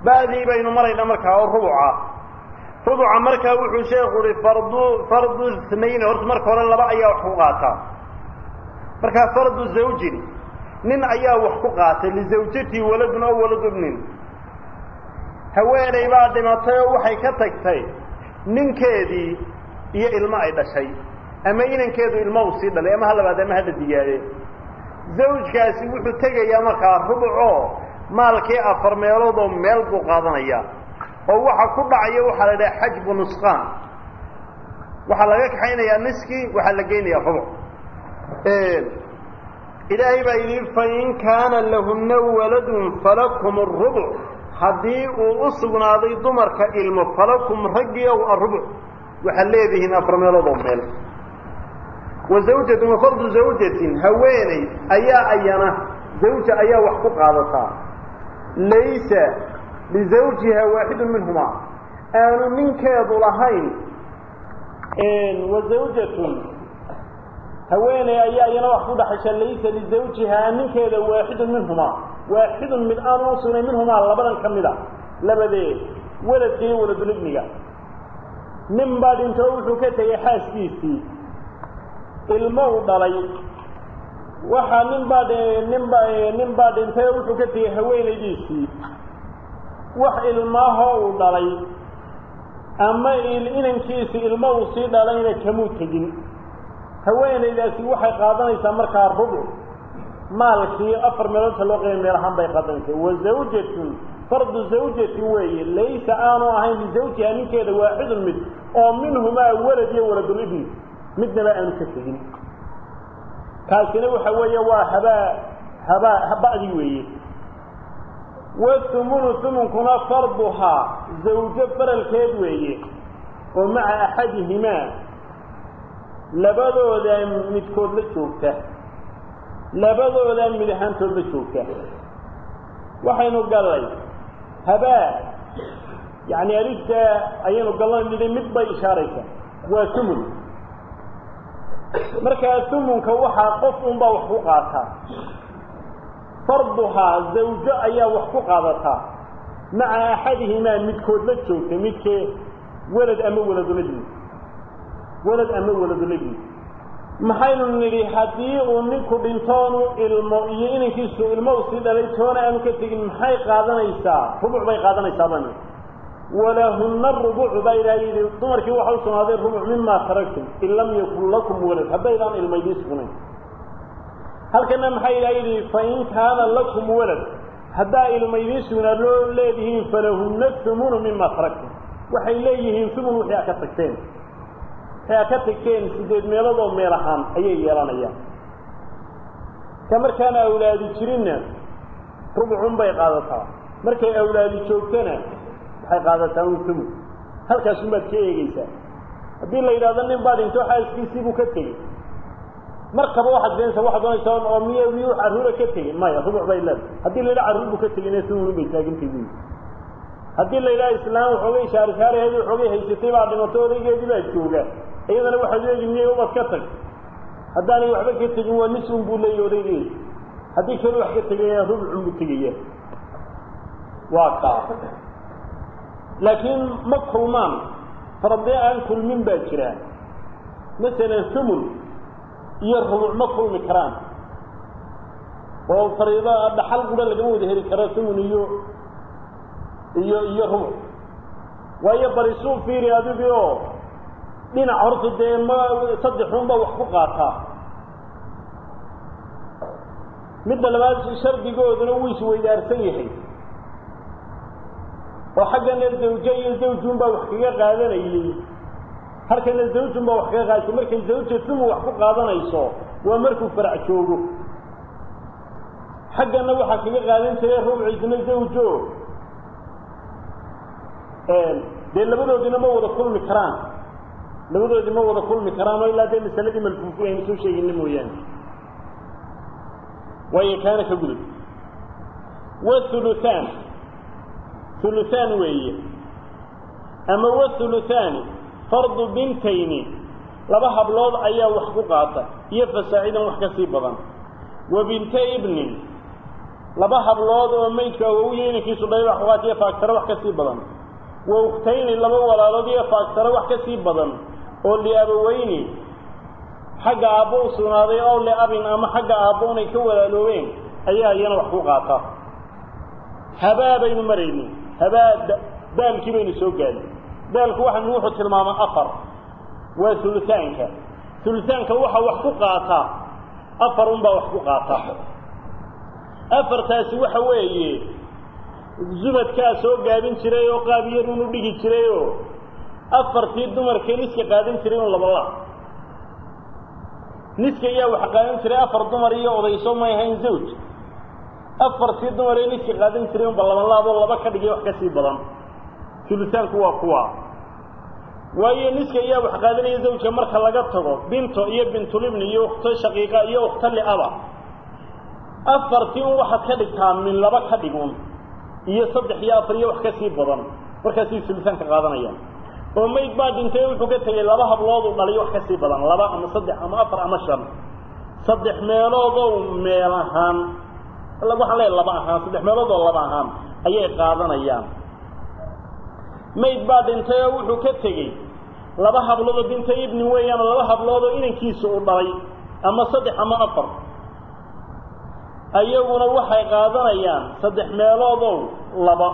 ba'dii baynu maraynaa markaa oo rubuca rubuca markaa wuxuu sheekhu uhi fardu fardu snayn horta marka hore laba ayaa wax ku qaataa markaa fardu zawjin nin ayaa wax ku qaatay lizawjatii waladun oo waladu ibnin haweenay baa dhimatay oo waxay ka tagtay ninkeedii iyo ilmo ay dhashay ama inankeedu ilmo uu sii dhalay ama ha labaad ama hadha digaade zawjkaasi wuxuu tegayaa markaa rubucoo maalkii afar meelood oo meel buu qaadanaya oo waxa ku dhacaya waxaa la idhaha xajbu nusqaan waxaa laga kaxaynayaa niskii waxaa la geynayaa rubuc ilaahay baa yidhi fain kaana lahunna waladun falakum arubuc haddii uu u sugnaaday dumarka ilmo falakum raggii ow arubuc waxaad leedihiin afar meelood oo meel wa zawjatun wa fardu zawjatin haweeney ayaa ayana zawja ayaa wax ku qaadataa laysa lizawjiha waaxidun minhumaa aanu ninkeedu lahayn wa zawjatun haweeney ayaa iyana wax ku dhaxasha laysa lizawjihaa ninkeeda waaxidun minhumaa waaxidun mid aanu u sugnay minhumaa labadan ka mida labadeed weladka iyo waladulibniga nin baa dhintoo wuxuu ka tegay xaaskiisii ilmo u dhalay waxaa nin baa ninba nin baa dhintay oo wuxuu ka tegay haweenaydiisii wax ilmaahoo uu dhalay ama inankiisi ilmo uu sii dhalayna kamuu tegin haweenaydaasi waxay qaadanaysaa markaa rubuc maalkii afar meeloodta loo qeybay meel ahaan bay qaadanaysaa wa zawjatun fardu zawjatin weeye laysa aanu ahayn lizawjiha ninkeeda waaxidun mid oo minhumaa walad iyo waladulibni midnaba aanu ka tegin kaasina waxa weeye waa habaa habaa haba'dii weeye wathumunu humunkuna farduhaa zawjo faralkeed weeye oo maca axadihimaa labadooda midkood la joogta labadooda mid ahaantood la joogta waxaynu gallay habaa yacni alifta ayaynu gallan nidhi mid bay ishaaraysaa waa humun markaa humunka waxaa qof unbaa wax ku qaataa farduhaa zawjo ayaa wax ku qaadataa maca axadihimaa midkood la joogta midkee welad ama waladulibni welad ama waladulibni maxaynu nidhi haddii uu ninku dhintoonu ilmo iyo inankiisu ilmo u sii dhalay toona aanu ka tegin maxay qaadanaysaa rubuc bay qaadanaysaa bani walahunna rubucu baa ilaha yidhi dumarkii waxa u sugnaaday rubuc mimaa taragtum in lam yakun lakum walad haddaydaan ilma idiin sugnayn halkana maxaa ilaha yidhi fain kaana lakum walad haddaa ilma idiin sugnaa loo leedihiin falahunna humunu mima taragtum waxay leeyihiin humun wixii a ka tagteen wixii a ka tagteen sideed meeloodoo meel ahaan ayay yeelanayaan ka markaan awlaadi jirinna rubucun bay qaadataa markay awlaadi joogtana waxay qaadataa un humun halkaasun baad ka eegeysaa haddii la yidhahdo nin baa dhinto xaaskiisii buu ka tegey markaba waxaad keenaysa waxaad doonaysaa oo miy miyuu carruura ka tegey maya rubuc bay leedahay haddii la yidhaha carruur buu ka tegeyna humun bay taagantay buyi haddii la yidhaha islaam waxoogay shaarishaareheedii waxoogay haysatay baa dhimato odaygeedii baa jooga iyadana waxaad leegi miyay ubad ka tag haddaanay waxba ka tegin waa nisun buu leeyahy odaygeedi haddii kale wax ka tegaya rubucun buu tegaya waa kaa laakiin ma kulmaan faradee aan kulmin baa jira masalan humun iyo rubuc ma kulmi karaan oo fariido dhaxal gudha lagama wada heli karo humun iyo iyo iyo rubuc waayo barisuu fiiri adigii oo dhinac horta dee ma saddexunba wax ku qaataa midda labaad shardigooduna wuu isweydaarsan yahay oo xaggana zawje iyo zawjun baa wax kaga qaadanayey halkana zawjun baa wax kaga qaadaysa markay zawja tumu wax ku qaadanayso waa markuu farac joogo xaggana waxaa kaga qaadan jiray rubciisna zawjo dee labadoodina ma wada kulmi karaan labadoodii ma wada kulmi karaan oo ilaa dee masaladii malfuufi aynu soo sheegina mooyaane waayo kaana ka gudub wahuluhaan huluhaan weeye ama wahuluthaani fardu bintayni laba hablood ayaa wax ku qaata iyo fasaacidan wax ka sii badan wa binta ibnin laba hablood oo maydka awowiya inankiisu dhalay wax ku qaatiyo faaktaro wax ka sii badan wa ukhtayni laba walaalood iyo faaktaro wax ka sii badan oo liabaweyni xagga aabbo u sugnaaday oo liabin ama xagga aabbo unay ka walaaloobeen ayaa iyana wax ku qaata habaa baynu marayni habaa daalkii baynu soo gaadnay daalku waxan wuxuu tilmaamaa afar waa ulusaanka ulusaanka waxaa wax ku qaataa afar unbaa wax ku qaata afartaasi waxa weeye zubadkaa soo gaabin jiray oo qaab yar unu dhigi jiray oo afartii dumarkee niska qaadan jiray un labala niska ayaa wax qaadan jiray afar dumar iyo odayso may ahayn zawj afartii dumar ee niska qaadan jiray unba labalaaboo laba ka dhigay wax ka sii badan ulusaanku waa kuwa waayo niska ayaa wax qaadanaya zawjka marka laga tago binto iyo bintulibni iyo ukhto shaqiiqa iyo ukhto liaba afartii un waxaad ka dhigtaa min laba ka dhigun iyo saddex iyo afar iyo wax ka sii badan markaasay ulusaanka qaadanayaan oo mayd baa dhintay wuxuu ka tegey laba hablood u dhaliyo wax ka sii badan laba ama saddex ama afar ama shan saddex meeloodow meel ahaan waxaan leeyahay laba ahaan saddex meeloodoo laba ahaan ayay qaadanayaan mayd baa dhintay oo wuxuu ka tegey laba habloodoo binta ibni weeyaan laba habloodoo inankiisa u dhalay ama saddex ama afar ayaguna waxay qaadanayaan saddex meeloodow laba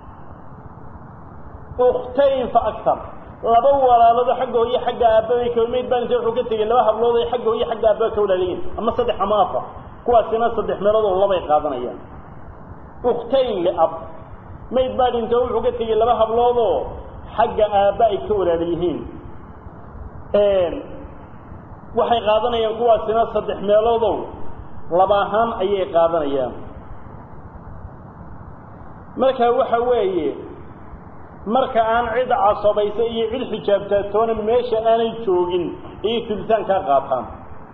ukhtayn fa aktar laba walaaloodoo xagga hooye xagga aabbaay ka mayd baa dhintay wuxuu ka tegey laba hablood ay xagga hooye xagga aabba ka walaalayiin ama saddex ama afar kuwaasina saddex meeloodoo labay qaadanayaan ukhtayn liab mayd baa dhintay oo wuxuu ka tegey laba habloodoo xagga aabba ay ka walaala yihiin waxay qaadanayaan kuwaasina saddex meeloodow laba ahaan ayay qaadanayaan marka waxa weeye marka aan cid casabaysa iyo cid xijaabtaatoona meesha aanay joogin ayay tulisaan kaa qaataan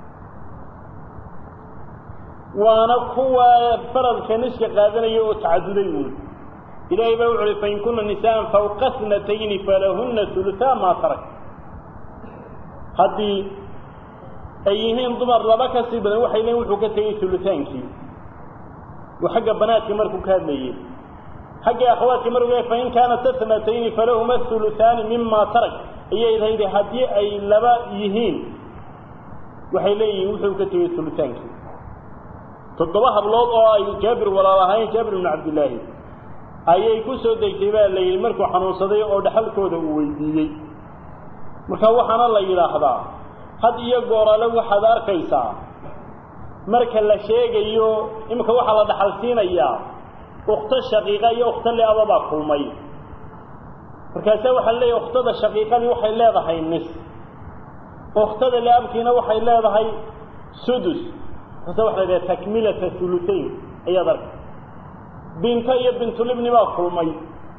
waana kuwa faradka niska qaadanaya oo tacaduday uun ilaahay baa wuxu uhi fain kuna nisaan fawqa snatayni falahunna ulusaa maa tarak haddii ay yihiin dumar laba ka sii badan waxay leeyiin wuxuu ka tegey ulusaankii oo xagga banaadka markuu ka hadlayey xagga akhawaadka markuu leey fain kaanat snatayni falahuma ulusaani mima tarak ayay lahaydi haddii ay laba yihiin waxay leeyihiin wuxuu ka tegey ulusaankii toddoba hablood oo ay jaabir walaal ahayn jaabir ibnu cabdillaahi ayay ku soo degtay baa la yidhi markuu xanuunsaday oo dhaxalkooda uu weydiiyey marka waxaana la yidhaahdaa had iyo goorale waxaad arkaysaa marka la sheegayo iminka waxaa la dhaxal siinayaa ukhto shaqiiqa iyo ukhto liaba baa kulmay markaase waxaa leeyahay ukhtada shaqiiqadii waxay leedahay nis ukhtada liabkiina waxay leedahay sudus markaase waxa la yidhaha takmilata hulusayn ayaad arkay binto iyo bintulibni baa kulmay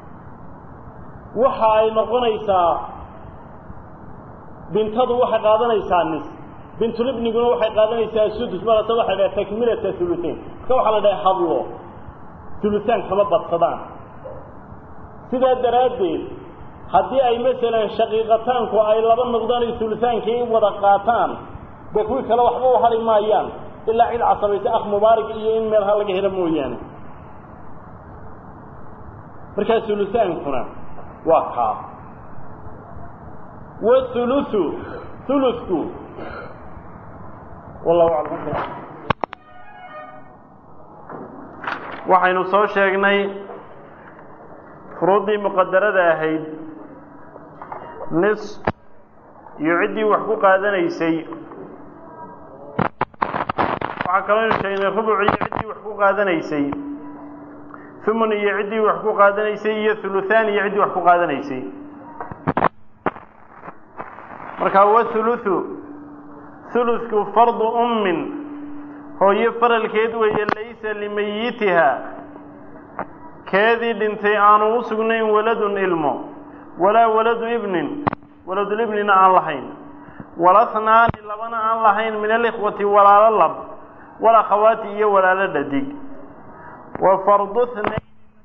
waxa ay noqonaysaa bintadu waxay qaadanaysaa nis bintulibniguna waxay qaadanaysaa sudus markaase waxa la dhaha takmilata hulusayn marka waxaa la dhaha hadlo hulusaan kama badsadaan sidaa daraaddeed haddii ay masalan shaqiiqataanku ay laba noqdaan ay hulusaankii wada qaataan dee kuwii kale waxba u hali maayaan ilaa cid casabaysa akh mubaarig iyo in meelha laga helo mooyaane markaa hulusaankuna waa kaa wahulusu hulusku wallahu aclam waxaynu soo sheegnay furuuddii muqadarada ahayd nis iyo ciddii wax ku qaadanaysay waxaa kaloo aynu sheegnay rubuc iyo ciddii wax ku qaadanaysay humun iyo ciddii wax ku qaadanaysay iyo huluhaan iyo ciddii wax ku qaadanaysay markaa wahuluthu hulutku fardu ummin hooyo faralkeed weeye laysa limayitiha keedii dhintay aanu u sugnayn waladun ilmo walaa waladu ibnin waladulibnina aan lahayn walahnaani labana aan lahayn min alikhwati walaalo lab walakhawaati iyo walaalo dhadig wa fardu hnayn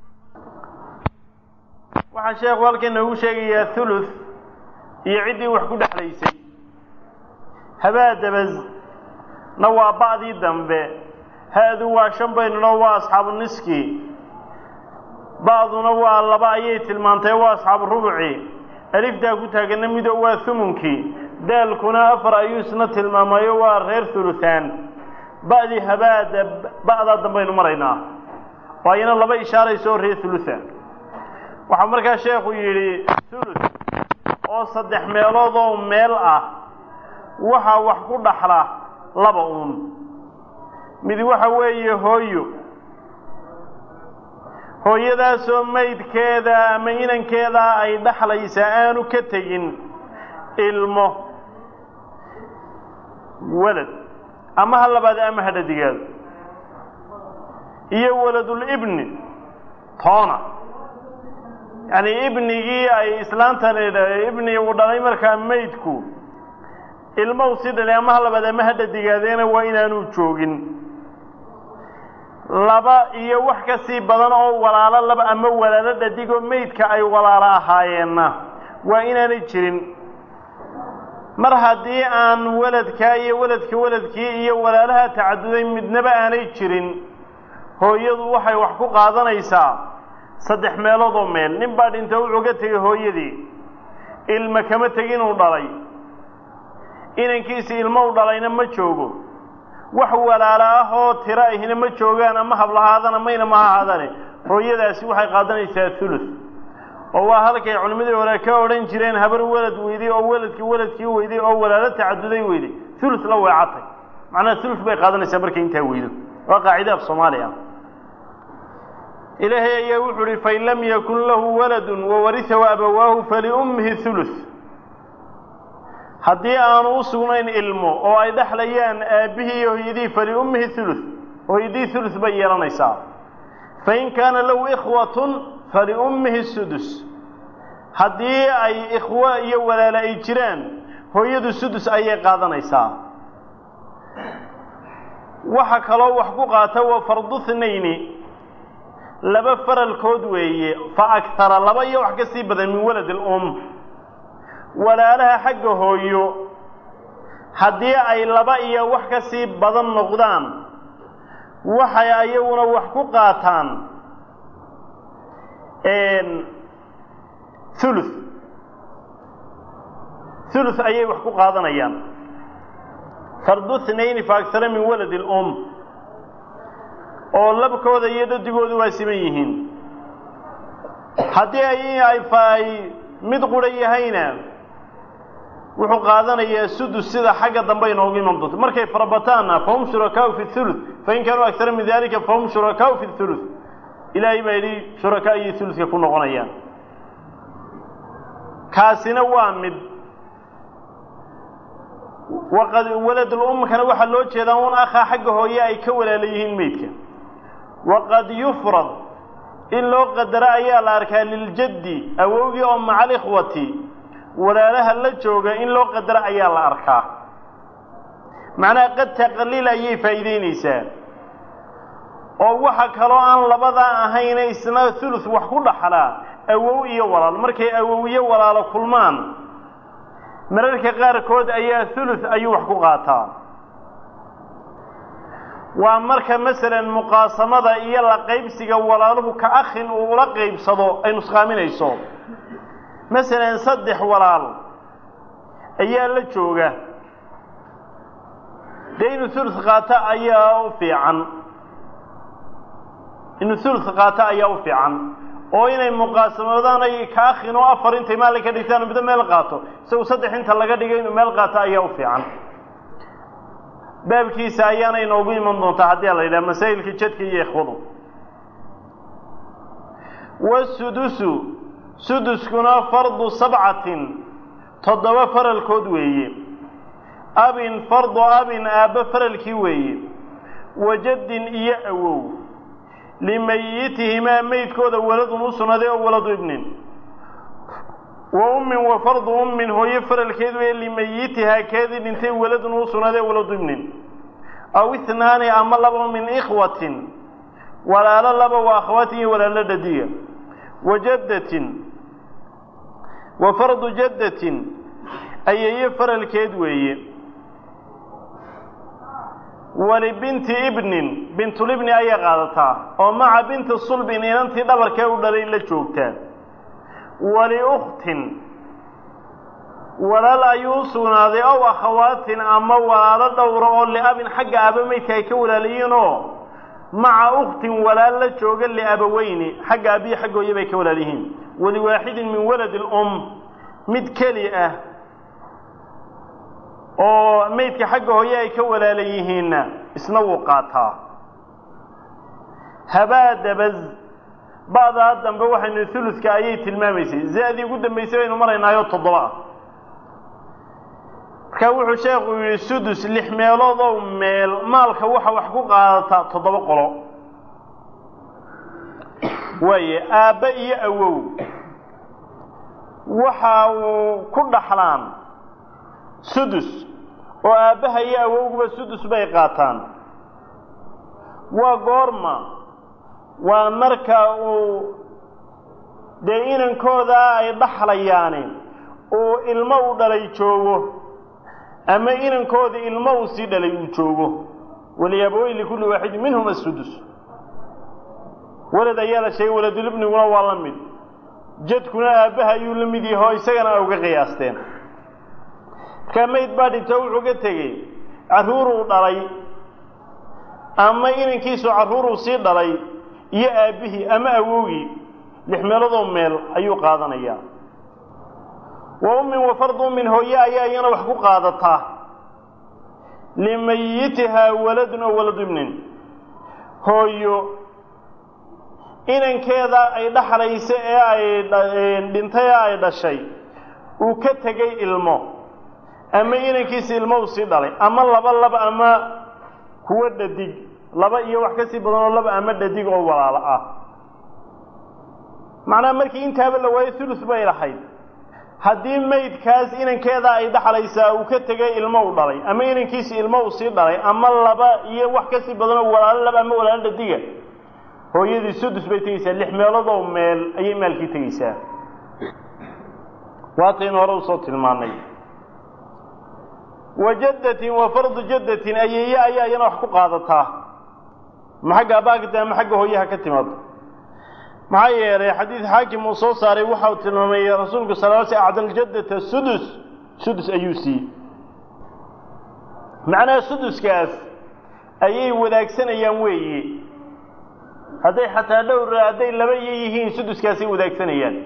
waxaa sheekhu halkan noogu sheegayaa thuluth iyo ciddii wax ku dhexlaysay habaa dabas na waa ba'dii dambe ha-du waa shan baynunoo waa asxaabu niski ba'duna waa laba ayay tilmaantay waa asxaabu rubuci aliftaa ku taagana mido waa humunkii daalkuna afar ayuu isna tilmaamayo waa reer huluhaan ba'dii habaada ba'daa dambaynu maraynaa waayana laba ishaarayso oo reer huluhaan waxaa markaa sheekhu yidhi hulus oo saddex meelood oo meel ah waxaa wax ku dhaxla laba uun mid waxa weeye hooyo hooyadaasoo maydkeeda ama inankeeda ay dhaxlaysaa aanu ka tegin ilmo walad ama ha labaad ama ha dhadigaado iyo waladulibni toona yacni ibnigii ay islaantan ibni uu dhalay markaa maydku ilmow si dhalay ama ha labaad ama ha dhadigaadeena waa inaanu joogin laba iyo wax ka sii badan oo walaalo laba ama walaalo dhadigoo maydka ay walaalo ahaayeenna waa inaanay jirin mar haddii aan waladkaa iyo waladka waladkii iyo walaalaha tacaduday midnaba aanay jirin hooyadu waxay wax ku qaadanaysaa saddex meelood oo meel nin baa dhinta wuxuu ka tegay hooyadii ilma kama tegin uu dhalay inankiisi ilmo u dhalayna ma joogo wax walaalo ah oo tiro ahina ma joogaan ama hablahaadana mayna ma ahaadane hooyadaasi waxay qaadanaysaa thuluth oo waa halkay culimmadii hore ka odhan jireen habar walad weyday oo waladkii waladkii weyday oo walaalo tacaduday weyday thuluth la weecatay macnaha thuluth bay qaadanaysaa markay intaa weydo waa qaacide af soomaali ah ilaahay ayaa wuxuu uhi fain lam yakun lahu waladun wawarisahu abawaahu faliummihi thuluth haddii aanu u sugnayn ilmo oo ay dhexlayaan aabbihii iyo hooyadii faliummihi thuluth hooyadii thuluth bay yeelanaysaa fain kaana lahu ikhwatun faliummihi sudus haddii ay ikhwo iyo walaalo ay jiraan hooyadu sudus ayay qaadanaysaa waxa kaloo wax ku qaata waa fardu thnayni laba faralkood weeye fa akhara laba iyo wax ka sii badan min walad ilum walaalaha xagga hooyo haddii ay laba iyo wax ka sii badan noqdaan waxay ayaguna wax ku qaataan thuluth thuluth ayay wax ku qaadanayaan fardu thnayni fa akhara min walad ilum oo labkooda iyo dhadigoodu waa siman yihiin haddii ay ay mid qura yahayna wuxuu qaadanayaa sudus sida xagga dambe inoogu iman doonto markay farabataanna fahum shurakaau fi thuluth fain kaanuu aktara min dalika fahum shurakaau fi thuluth ilaahay baa yidhi shurakaa iyo thuluthka ku noqonayaan kaasina waa mid waqad waladulumkana waxaa loo jeedaa un akhaa xagga hooye ay ka walaala yihiin meydka waqad yufrad in loo qadaro ayaa la arkaa liljaddi awowgii oo maca alikhwati walaalaha la jooga in loo qadaro ayaa la arkaa macnaha qad taqliil ayay faa'iideynaysaa oo waxa kaloo aan labadaa ahayna isna thuluth wax ku dhaxlaa awow iyo walaal markay awow iyo walaalo kulmaan mararka qaarkood ayaa thuluth ayuu wax ku qaataa waa marka masalan muqaasamada iyo la qaybsiga walaaluhu ka akhin uu ula qaybsado ay nusqaaminayso masalan saddex walaal ayaa la jooga dee inuu thuluth qaato ayaa u fiican inuu thuluth qaato ayaa u fiican oo inay muqaasamadaan ay ka akhin oo afar intay maalin ka dhigtaan middo meel qaato isagu saddex inta laga dhigay inuu meel qaato ayaa u fiican baabkiisa ayaana inoogu iman doontaa haddii la yidhaha masaa'ilka jadka iyo ikhwadu wasudusu suduskuna fardu sabcatin toddoba faralkood weeye abin fardu abin aabba faralkii weeye wajaddin iyo awow limayitihimaa meydkooda waladun u sugnaaday oo waladu ibnin wa ummin wa fardu ummin hooyo faralkeed weeye limayitihaa keedii dhintay waladun u sugnaaday oo waladu ibnin aw itnaani ama laba min ikhwatin walaalo laba waa akhawaatin iyo walaalo dhadiga wa jaddatin wa fardu jaddatin ayeeyo faralkeed weeye walibinti ibnin bintulibni ayay qaadataa oo maca binti sulbin inantii dhabarkee u dhalay la joogtaa waliukhtin walaal ayuu u sugnaaday ow akhawaatin ama walaalo dhowra oo liabin xagga aaba meydka ay ka walaalayihiinoo maca ukhtin walaal la jooga liabaweyni xagga abiyi xaggooya bay ka walaal yihiin waliwaaxidin min waladi lum mid keli ah oo meydka xagga hooye ay ka walaala yihiinna isna wuu qaataa habaa dabaz ba'daa dambe waxaynu huluska ayay tilmaamaysay za-dii ugu dambaysay baynu maraynaayoo toddoba ah markaa wuxuu sheekhu yidhi sudus lix meeloodow meel maalka waxa wax ku qaadataa toddoba qolo waaye aabbe iyo awow waxa uu ku dhaxlaan sudus oo aabbaha iyo awowguba sudus bay qaataan waa goorma waa marka uu dee inankoodaa ay dhaxlayaani uu ilmo u dhalay joogo ama inankoodii ilmo uu sii dhalay uu joogo waliyaabawey likulli waaxidin minhum asudus walad ayaa la sheegay waladulibniguna waa la mid jadkuna aabbaha ayuu la mid yaho isagana a uga qiyaasteen markaa mayd baa dhinto wuxuu ka tegey carruuruu dhalay ama inankiisu carruuruu sii dhalay iyo aabbihii ama awowgii lix meeladoo meel ayuu qaadanayaa wa ummin wa fardu ummin hooye ayaa iyana wax ku qaadataa limayitihaa waladun oo waladu ibnin hooyo inankeeda ay dhaxlaysa ee ay dhintay ee ay dhashay uu ka tegey ilmo ama inankiisa ilmo uu sii dhalay ama laba laba ama kuwo dhadig laba iyo wax ka sii badan oo laba ama dhadig oo walaalo ah macnaha markii intaaba la waayo hulus bay lahayd haddii maydkaas inankeeda ay dhaxlaysaa uu ka tegay ilmo u dhalay ama inankiisa ilmo uu sii dhalay ama laba iyo wax ka sii badan oo walaalo laba ama walaalo dhadiga hooyadii sudus bay tegeysaa lix meeloodoo meel ayay maalkii tegeysaa waataynu hore usoo tilmaanay wa jaddatin wa fardu jaddatin ayeeye ayaa iyana wax ku qaadataa ma xagga abaagta ama xagga hooyaha ka timaado maxaa yeelay xadiid xaakim uu soo saaray waxa uu tilmaamay rasuulku sal l sl acdaljadata sudus sudus ayuu siiyey macnaha suduskaas ayay wadaagsanayaan weeye hadday xataa dhowr hadday laba iyo yihiin suduskaasay wadaagsanayaan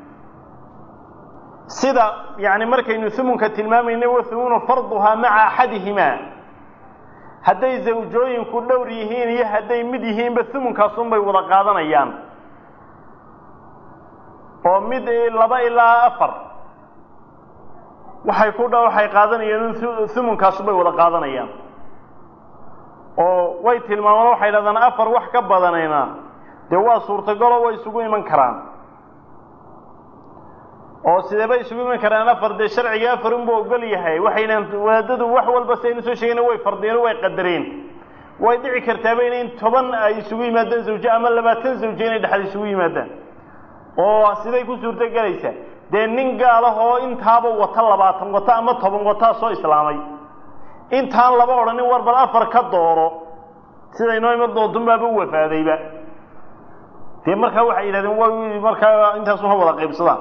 sida yani markaynu humunka tilmaamayna wa humunu farduhaa maca axadihimaa hadday zawjooyinku dhowr yihiin iyo hadday mid yihiinba humunkaasunbay wada qaadanayaan oo mid laba ilaa afar waxay ku dha waxay qaadanayaan humunkaasunbay wada qaadanayaan oo way tilmaamaan waxay dhahdaan afar wax ka badanayna dee waa suurtagaloo way isugu iman karaan oo sideebay isugu iman karaan afar dee sharciga afar unbuu ogol yahay waxaynan wadaadadu wax walba si aynu soo sheegayna way fardiyeen way qadareen way dhici kartaaba inayn toban ay isugu yimaadaan zawje ama labaatan zawje inay dhexda isugu yimaadaan oo siday ku suurto gelaysaa dee nin gaalah oo intaaba wata labaatan wata ama toban wataa soo islaamay intaan laba odhanin war bal afar ka dooro siday noo ima doontunbaaba u wafaadayba dee markaa waxay yidhahdeen way markaa intaasu ha wada qaybsadaan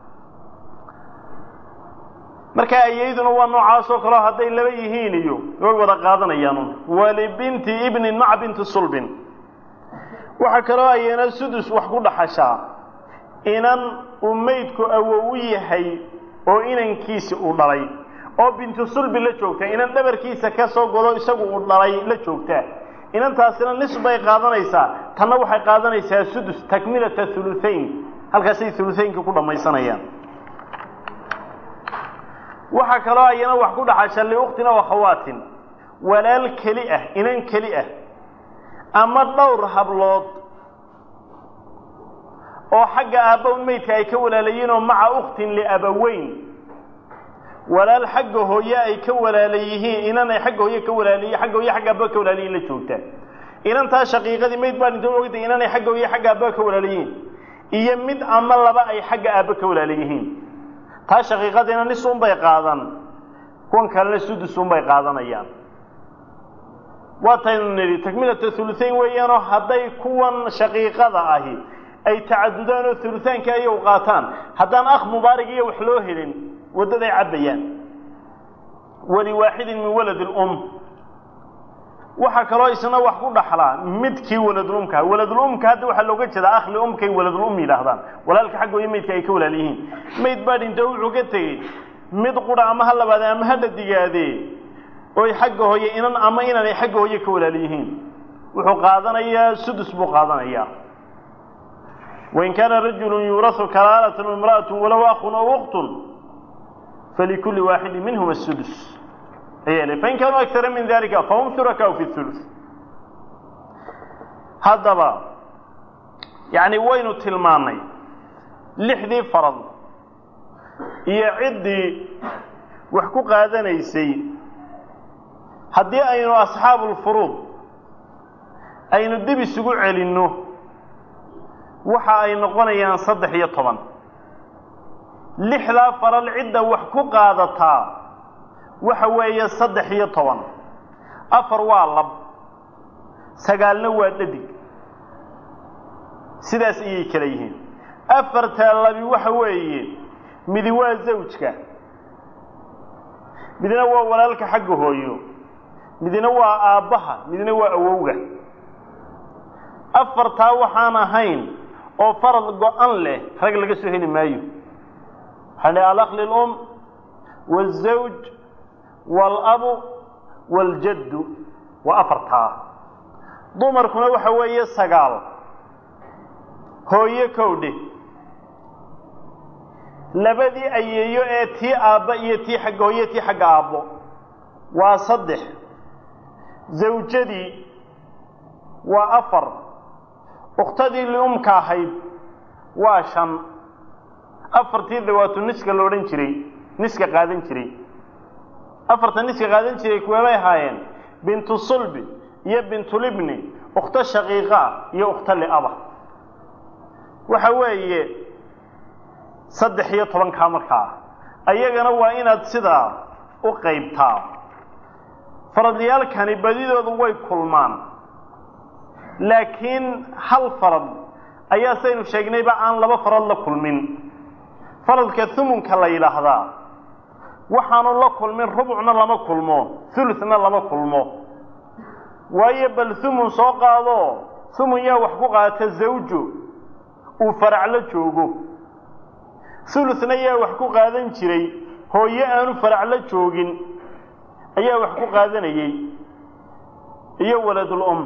markaa ayeyduna waa noocaasoo kaleo hadday laba yihiin iyo way wada qaadanayaan walibinti ibnin maca binti sulbin waxaa kaloo ayana sudus wax ku dhaxashaa inan uu maydku awow u yahay oo inankiisi uu dhalay oo bintu sulbi la joogta inan dhabarkiisa ka soo godo isagu uu dhalay la joogtaa inantaasina nis bay qaadanaysaa tanna waxay qaadanaysaa sudus takmilata huluhayn halkaasay huluhaynka ku dhammaysanayaan waxaa kaloo ayana wax ku dhaxasha liukhtin aw akhawaatin walaal keli ah inan keli ah ama dhowr hablood oo xagga aabbawn maydka ay ka walaalayiin oo maca ukhtin liabaweyn walaal xagga hooye ay ka walaala yihiin inan ay xagga hooye ka walaalayiin xagga hooye xagga aabba ka walaalayiin la joogtaa inantaa shaqiiqadii mayd baa dhinto ogtay inan ay xagga hooye xagga aabba ka walaalayihiin iyo mid ama laba ay xagga aabba ka walaalayihiin taa shaqiiqadiina nisun bay qaadan kuwan kalena sudusun bay qaadanayaan waataynu nidhi takmilata huluhayn weeyaanoo hadday kuwan shaqiiqada ahi ay tacadudaan oo huluhaanka ayaw qaataan haddaan akh mubaarig iyo wax loo helin waddaday cabbayaan waliwaaxidin min walad lum waxaa kaloo isna wax ku dhaxlaa midkii waladulumka waladulumka hadda waxaa looga jeedaa akhli umkay waladulum yidhaahdaan walaalka xaggooyo maydka ay ka walaal yihiin mayd baa dhinto wuxuu ka tegey mid qura ama ha labaade ama ha dhadigaadee oy xagga hooye inan ama inanay xagga hooye ka walaal yihiin wuxuu qaadanayaa sudus buu qaadanayaa wain kaana rajulu yuurasu kalaalatan imra'atu walow akhun aw uktun falikulli waaxidin minhuma sudus fain kaanuu akara min dalika fahum shurakaau fi hulus haddaba yani waynu tilmaannay lixdii farad iyo ciddii wax ku qaadanaysay haddii aynu asxaabu lfuruud aynu dib isugu celinno waxa ay noqonayaan saddex iyo toban lixdaa faral cidda wax ku qaadataa waxa weeye saddex iyo toban afar waa lab sagaalna waa dhadig sidaas ayay kala yihiin afartaa labi waxa weeye midi waa zawjka midna waa walaalka xagga hooyo midna waa aabbaha midna waa awowga afartaa waxaan ahayn oo farad go-an leh rag laga soo heli maayo waxaa dhi alakli lum wazawj waalabu waaljaddu waa afartaa dumarkuna waxa weeye sagaal hooyo kowdhe labadii ayeeyo ee tii aabba iyo tii xagga hooyo tii xagga aabbo waa saddex zawjadii waa afar ukhtadii liumka ahayd waa shan afartii dawaatu niska la odhan jiray niska qaadan jiray afarta niska qaadan jiray kuweebay ahaayeen bintu sulbi iyo bintulibni ukhto shaqiiqaa iyo ukhto liaba waxa weeye saddex iyo tobankaa markaa ayagana waa inaad sidaa u qaybtaa faradyaalkani badidoodu way kulmaan laakiin hal farad ayaa saynu sheegnayba aan laba farad la kulmin faradka humunka la yidhaahdaa waxaanu la kulmin rubucna lama kulmo huluna lama kulmo waayo bal humun soo qaado humun yaa wax ku qaata zawjo uu faraclo joogo huluna yaa wax ku qaadan jiray hooyo aanu faraclo joogin ayaa wax ku qaadanayey iyo waladul um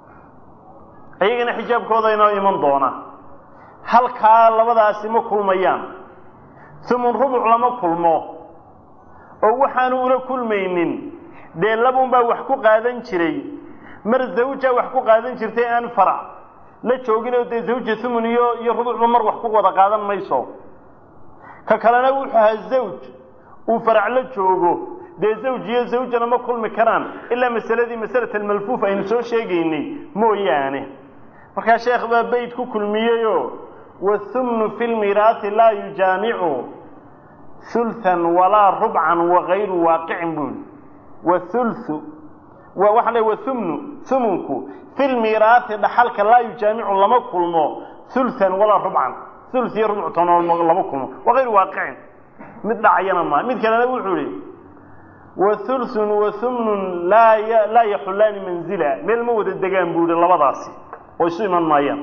iyagana xijaabkooda inoo iman doona halkaa labadaasi ma kulmayaan humun rubuc lama kulmo oo waxaanu ula kulmaynin dee labun baa wax ku qaadan jiray mar zawja wax ku qaadan jirtay aan farac la jooginoo dee zawja humun iyo iyo rubucba mar wax ku wada qaadan mayso ka kalena wuxuu ahaa zawj uu farac la joogo dee zawj iyo zawjana ma kulmi karaan ilaa masaladii masalat almalfuuf aynu soo sheegaynay mooyaane markaa sheekh baa beyt ku kulmiyeyoo wahumnu fi lmiraati laa yujaamicu hulhan walaa rubcan wagayru waaqicin buu yihi wahulhu waxaa le wahumnu humunku fi lmiraati dhaxalka laa yujaamicu lama kulmo hulhan walaa rubcan hul iyo rubctona lama kulmo wagayru waaqicin mid dhacayana maa mid kalena wuxuu ihi wahulhun wahumnun laa laa yaxulaani manzila meel ma wada degaan buu yihi labadaasi oo isu iman maayaan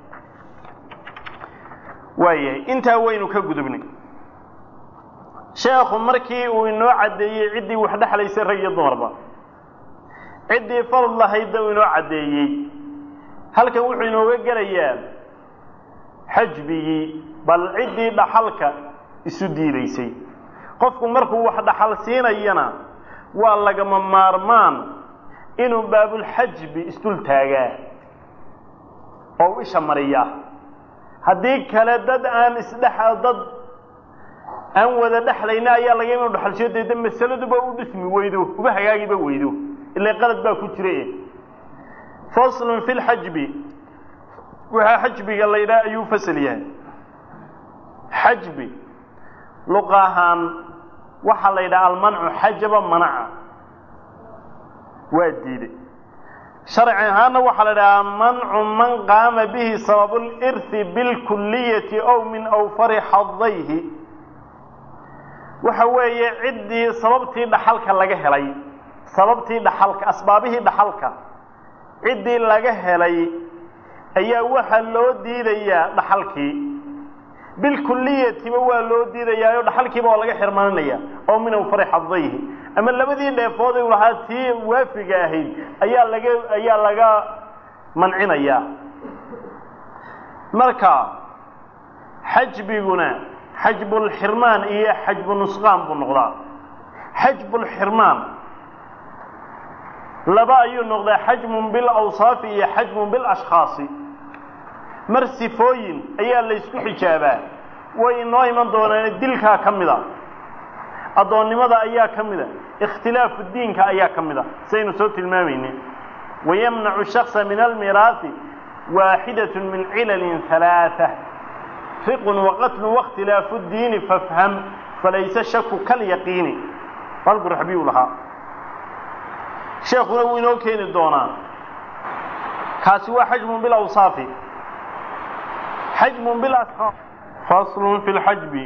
waayahay intaa waynu ka gudubnay sheekhu markii uu inoo caddeeyey ciddii wax dhexlaysay rag iyo dumarba ciddii farad lahaydna uu inoo caddeeyey halkan wuxuu inooga gelayaa xajbigii bal ciddii dhaxalka isu diidaysay qofku markuu wax dhaxal siinayana waa lagama maarmaan inuu baabulxajbi isdul taagaa oo u isha mariyaa haddii kale dad aan isdhex dad aan wada dhexlayna ayaa laga inu dhaxalshiyo deeda masaladuba u dhismi weydo uba hagaagiba weydo ila qalad baa ku jira faslun fi lxajbi waxaa xajbiga la yidhaha ayuu fasal yahay xajbi luqa ahaan waxaa la yidhaha almancu xajaba manaca waa diiday sharci ahaanna waxaa la idhahaa mancu man qaama bihi sababu lirthi bilkuliyati ow min awfari xadayhi waxa weeye ciddii sababtii dhaxalka laga helay sababtii dhaxalka asbaabihii dhaxalka ciddii laga helay ayaa waxaa loo diidayaa dhaxalkii bilkuliyatiba waa loo diidayaa oo dhaxalkiiba waa laga xirmaninaya oo min awfari xadayhi ama labadii dheefood u lahaa tii waafiga ahayd ayaa laga ayaa laga mancinayaa marka xajbiguna xajbulxirmaan iyo xajbu nusqaan buu noqdaa xajbulxirmaan laba ayuu noqdaa xajmun bilawsaafi iyo xajmun bilashkhaasi mar sifooyin ayaa laysku xijaabaa way inoo iman doonaan dilkaa ka mida addoonnimada ayaa ka mida ikhtilaafu diinka ayaa ka mida saynu soo tilmaamayne wayamnacu shaksa min almiraahi waaxidat min cilalin halaaa riqun waqatlun waاkhtilaafu diini fafham falayse shaku kalyaqiini halku raxbiyu lahaa sheekuna wuu inoo keeni doonaa kaasi waa xajmun bilawsaafi xajmun bilasxaab faslun fi lxajbi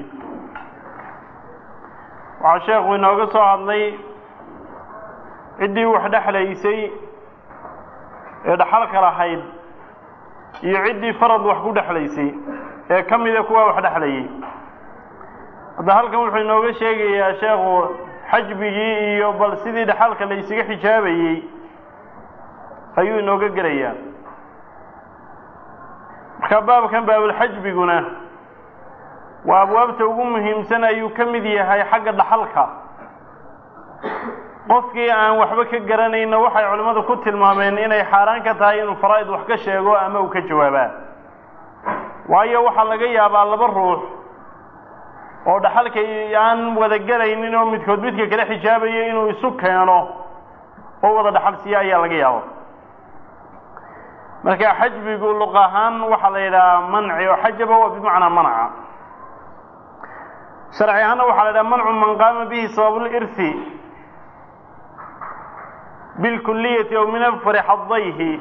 waxaa sheekhu inooga soo hadlay ciddii wax dhexlaysay ee dhaxalka lahayd iyo ciddii farad wax ku dhexlaysay ee ka mida kuwa wax dhexlayay hadda halkan wuxuu inooga sheegayaa sheekhu xajbigii iyo bal sidii dhaxalka la ysaga xijaabayey ayuu inooga gelayaa marka baabkan baabulxajbiguna waa abwaabta ugu muhiimsan ayuu ka mid yahay xagga dhaxalka qofkii aan waxba ka garanayna waxay culimmadu ku tilmaameen inay xaaraan ka tahay inuu faraa'id wax ka sheego ama uu ka jawaabaa waayo waxaa laga yaabaa laba ruux oo dhaxalka aan wada gelaynin oo midkood midka kale xijaabayo inuu isu keeno oo wada dhaxal siiya ayaa laga yaabo marka xajbigu luq ahaan waxaa la yidhahaa manci oo xajaba waa bimacnaa manaca sharci ahaanna waxaa la yidhaha mancu man qaama bihi sababulirhi bilkuliyati ow min afari xadayhi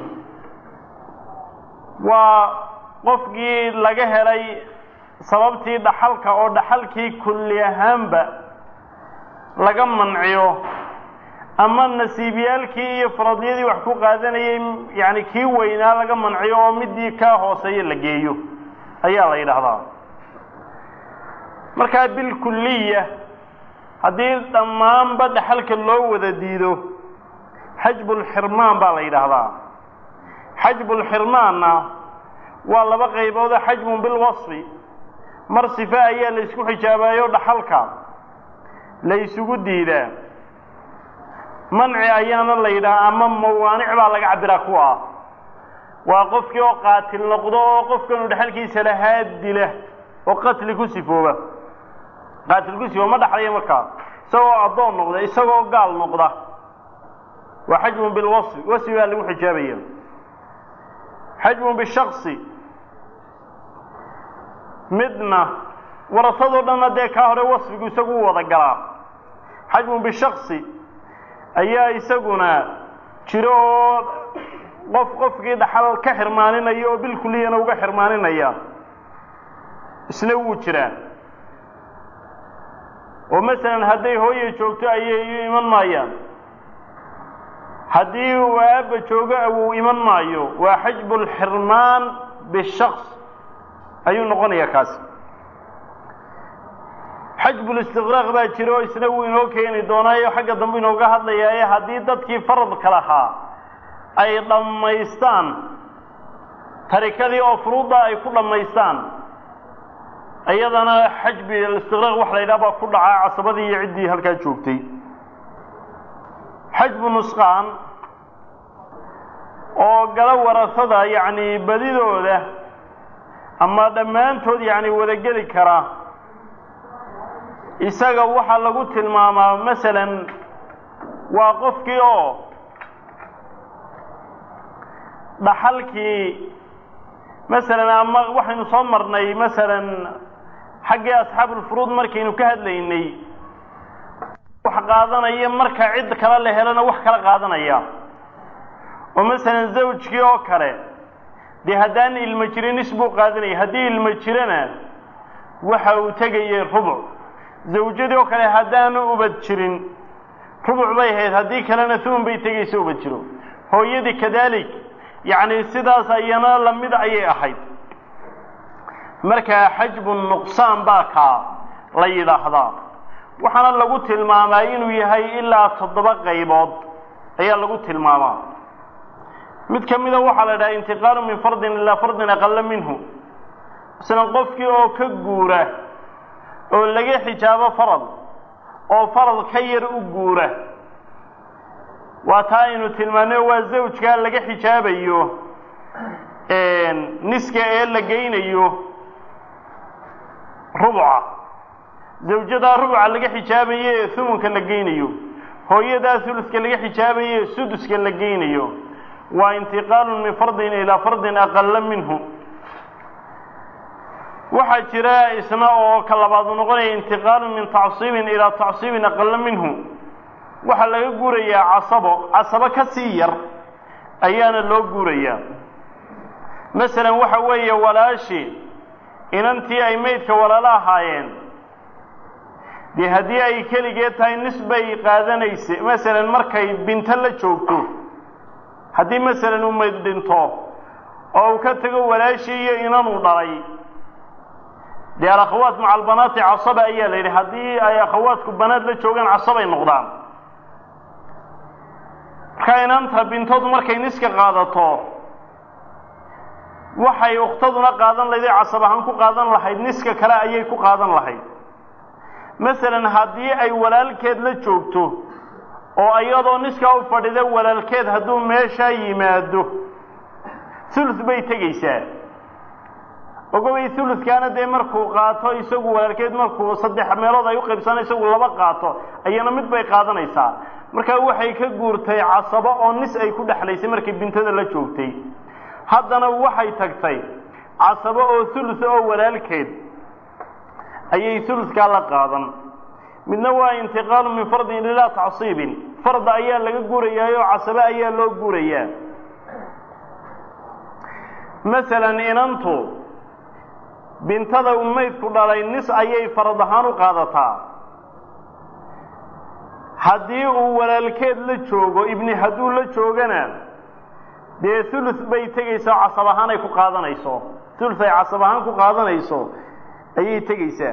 waa qofkii laga helay sababtii dhaxalka oo dhaxalkii kulli ahaanba laga manciyo ama nasiibyaalkii iyo faradyadii wax ku qaadanayay yani kii weynaa laga manciyo oo midii kaa hooseeya la geeyo ayaa la yidhaahdaa markaa bilkuliya haddii dhammaanba dhaxalka loo wada diido xajbulxirmaan baa la yidhaahdaa xajbulxirmaanna waa laba qaybood oo xajmun bilwasfi mar sife ayaa la ysku xijaabayo dhaxalka la ysugu diidaa manci ayaana la yidhaha ama mawaanic baa laga cabiraa kuwa ah waa qofkii oo qaatil noqdo oo qofkanu dhexalkiisa lahaa dila oo qatli ku sifooba qaatil ku sifooba ma dhaxlaya markaa isagoo addoon noqda isagoo gaal noqda waa xajmun bilwasfi wasfi baa lagu xijaabaya xajmun bishaksi midna warasadoo dhanna dee kaa hore wasfigu isagu u wada galaa xajmun bishaksi ayaa isaguna jiro oo qof qofkii dhaxal ka xirmaaninaya oo bilkuliyana uga xirmaaninaya isna wuu jiraa oo masalan hadday hooye joogto ayay iman maayaan haddii uu aabba joogo awuu iman maayo waa xajbulxirmaan bishaks ayuu noqonayaa kaasi xajbulistiqraaq baa jira oo isna wuu inoo keeni doonaayo xagga dambe inooga hadlayaa ee haddii dadkii faradka lahaa ay dhammaystaan tarikadii oo furuudda ay ku dhammaystaan iyadana xajbi alistiqraaq waxa la yidhaha baa ku dhacaa casabadii iyo ciddii halkaa joogtay xajbu nusqaan oo gala warasada yacni badidooda ama dhammaantood yacni wada geli kara isaga waxaa lagu tilmaamaa masalan waa qofkii oo dhaxalkii masalan ama waxaynu soo marnay masalan xaggii asxaabulfuruud markaynu ka hadlaynay wax qaadanaya marka cid kale la helana wax kala qaadanaya oo masalan zawjkii oo kale dee haddaan ilmo jirin nis buu qaadanaya haddii ilmo jirana waxa uu tegayay rubuc zawjadii oo kale haddaanu ubad jirin rubuc bay ahayd haddii kalena thumun bay tegaysa ubad jiro hooyadii kadalik yacni sidaas ayana lamid ayay ahayd markaa xajbu nuqsaan baa kaa la yidhaahdaa waxaana lagu tilmaamaa inuu yahay ilaa toddoba qaybood ayaa lagu tilmaamaa mid ka mida waxaa la idhaha intiqaalu min fardin ilaa fardin aqala minhu masalan qofkii oo ka guura oo laga xijaabo farad oo farad ka yar u guura waa taa aynu tilmaano waa zawjkaa laga xijaabayo niska ee la geynayo rubuca zawjadaa rubuca laga xijaabaye ee humunka la geynayo hooyadaa huluska laga xijaabaye ee suduska la geynayo waa intiqaalun min fardin ilaa fardin aqala minhu waxaa jira isna oo ka labaadu noqonaya intiqaalun min tacsiibin ilaa tacsiibin aqala minhu waxaa laga guurayaa casabo casabo ka sii yar ayaana loo guurayaa masalan waxa weeye walaashi inantii ay maydka walaalo ahaayeen dee haddii ay keligeed tahay nis bay qaadanaysa masalan markay binto la joogto haddii masalan uu mayd dhinto oo uu ka tago walaashii iyo inanuu dhalay dee alakhawaat maca albanaati casaba ayaa la yidhi haddii ay akhawaadku banaad la joogaan casabay noqdaan markaa inanta bintoodu markay niska qaadato waxay ukhtaduna qaadan lahayd ee casab ahaan ku qaadan lahayd niska kale ayay ku qaadan lahayd masalan haddii ay walaalkeed la joogto oo iyadoo niskaa u fadhida walaalkeed hadduu meeshaa yimaado hulus bay tegaysaa ogobay huluskaana dee markuu qaato isagu walaalkeed markuu saddex meelood ay u qaybsana isagu laba qaato ayana mid bay qaadanaysaa markaa waxay ka guurtay casabo oo nis ay ku dhexlaysay markay bintada la joogtay haddana waxay tagtay casabo oo hulus oo walaalkeed ayay huluskaa la qaadan midna waa intiqaalu min fardin ilaa tacsiibin farda ayaa laga guurayaayoo casabo ayaa loo guurayaa masalan inantu bintada uu maydku dhalay nis ayay farad ahaan u qaadataa haddii uu walaalkeed la joogo ibni hadduu la joogana dee hulus bay tegaysaa oo casab ahaan ay ku qaadanayso hulus ay casab ahaan ku qaadanayso ayay tegaysaa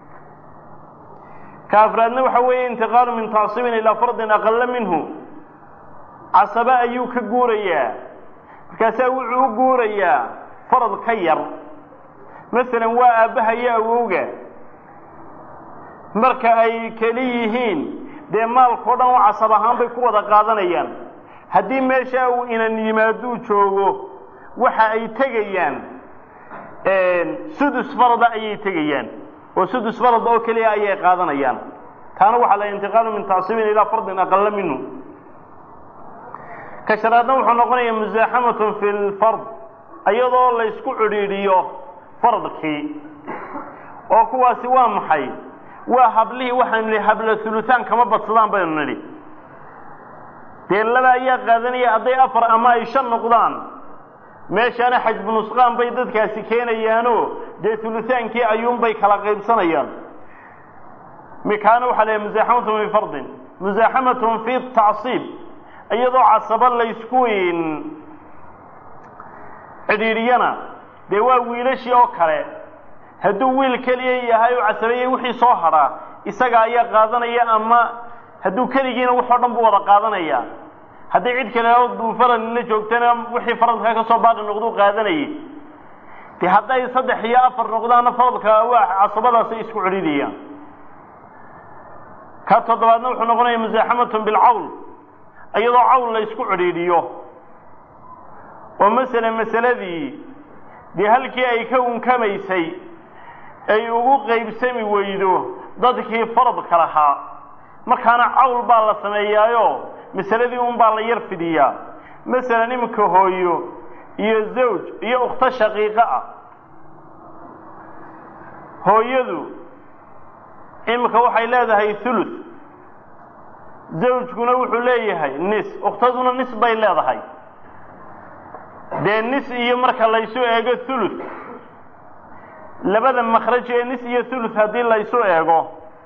ka afraadna waxa weeye intiqaalu min tacsiibin ilaa fardin aqala minhu casabo ayuu ka guurayaa markaasaa wuxuu u guurayaa farad ka yar masalan waa aabbaha iyo awowga marka ay keli yihiin dee maalkao dhan oo casab ahaan bay ku wada qaadanayaan haddii meesha uu inan yimaaduu joogo waxa ay tegayaan sudus farada ayay tegayaan oo sudus farada oo keliya ayay qaadanayaan taana waxaa la intiqaalu min tacsiibin ilaa fardin aqala minhu ka shanaadna wuxuu noqonayaa musaaxamatun fi lfard iyadoo la ysku cidhiidhiyo fardkii oo kuwaasi waa maxay waa hablihii waxaynu nihi habla hulutaan kama badsadaan baynu nidhi dee laba ayaa qaadanaya hadday afar ama ay shan noqdaan meeshaana xajbu nusqaan bay dadkaasi keenayaanoo dee hulutaankii ayuunbay kala qaybsanayaan mikaana waxaa leeyahy musaaxamatun fi fardin musaaxamatun fi tacsiib iyadoo casabo laysku cidhiidhiyana dee waa wiilashii oo kale hadduu wiil keliya yahay oo casabeeyey wixii soo hadhaa isaga ayaa qaadanaya ama hadduu keligiina waxoo dhan buu wada qaadanaya haddii cid kale oo duufaran la joogtana wixii faradka ka soo baaqi noqduu qaadanayay dee hadday saddex iyo afar noqdaana faradka waa casabadaasay isku cidhiidhiyaan ka toddobaadna wuxuu noqonaya musaaxamatun bilcawl iyadoo cawl la isku cidhiidhiyo oo masele masaladii dee halkii ay ka unkamaysay ay ugu qaybsami weydo dadkii faradka lahaa markaana cawl baa la sameeyaayo masaladii un baa la yar fidiyaa masalan iminka hooyo iyo zawj iyo ukhto shaqiiqo ah hooyadu iminka waxay leedahay thuluth zawjkuna wuxuu leeyahay nis ukhtaduna nis bay leedahay dee nis iyo marka laysu eego thuluth labada makhraj ee nis iyo thuluth haddii laysu eego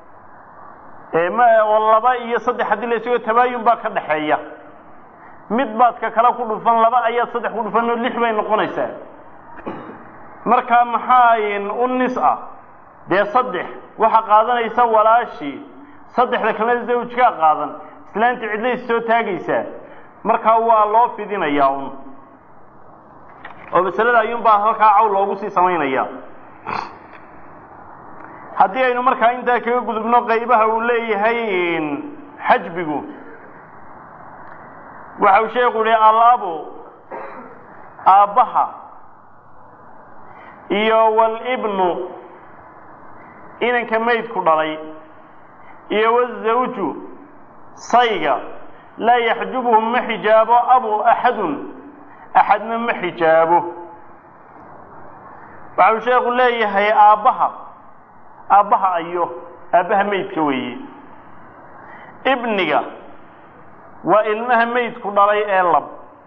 oo laba iyo saddex haddii laysu eego tabaayun baa ka dhaxeeya mid baad ka kale ku dhufan laba ayaad saddex ku dhufan oo lix bay noqonaysaa marka maxaa u nis ah dee saddex waxaa qaadanaysa walaashii saddexda kalena zawjkaa qaadan islaanti cidlays soo taagaysaa markaa waa loo fidinayaa un oo masalada ayuunbaa halkaa cawl loogu sii samaynaya haddii aynu markaa intaa kaga gudubno qaybaha uu leeyahay xajbigu waxa uu sheekhu yihi alabu aabbaha iyo walibnu inanka maydku dhalay iyo wazawju sayga laa yaxjubuhu ma xijaabo abu axadun axadna ma xijaabo waxa uu sheekhu leeyahay aabbaha aabbaha ayo aabbaha maydka weeye ibniga waa ilmaha maydku dhalay ee lab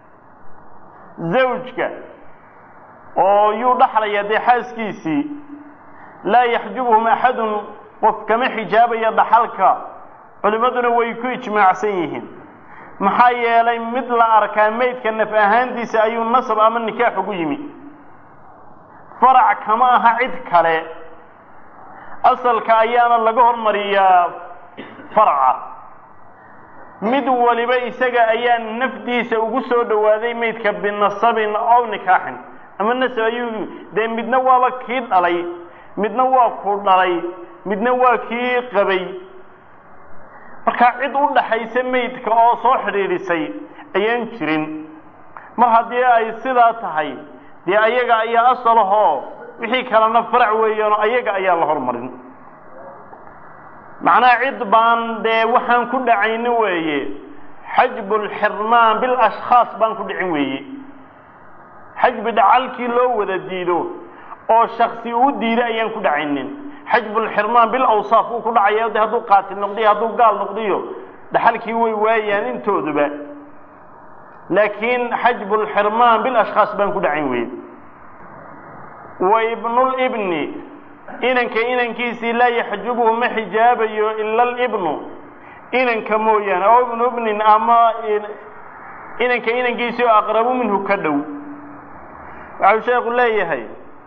zawjka oo yuu dhaxlaya dee xaaskiisii laa yaxjubuhum axadun qof kama xijaabaya dhaxalka culimmaduna way ku ijmaacsan yihiin maxaa yeelay mid la arkaa maydka naf ahaantiisa ayuu nasab ama nikaax ugu yimi farac kama aha cid kale asalka ayaana laga hormariyaa faraca mid waliba isaga ayaa nafdiisa ugu soo dhowaaday maydka binasabin ow nikaaxin ama nasab ayuu dee midna waaba kii dhalay midna waa ku dhalay midna waa kii qabay markaa cid u dhaxaysa maydka oo soo xidhiidhisay ayaan jirin mar haddii ay sidaa tahay dee ayaga ayaa asalahoo wixii kalena farac weeyaano ayaga ayaa la hormarin macnaha cid baan dee waxaan ku dhacayni weeye xajbu lxirmaan bilashkhaas baan ku dhicin weeye xajbi dhacalkii loo wada diido oo shaksi uu diiday ayaan ku dhacaynin xajbulxirmaan bilawsaaf uu ku dhacaya de hadduu qaatil noqdiyo hadduu gaal noqdiyo dhaxalkii way waayaan intooduba laakiin xajbulxirmaan bilashkhaas baan ku dhacayn weye wa ibnulibni inanka inankiisii laa yaxjubuhu ma xijaabayo ila alibnu inanka mooyaane oo ibnu ibnin ama inanka inankiisii oo aqrabu minhu ka dhow waxau sheekhu leeyahay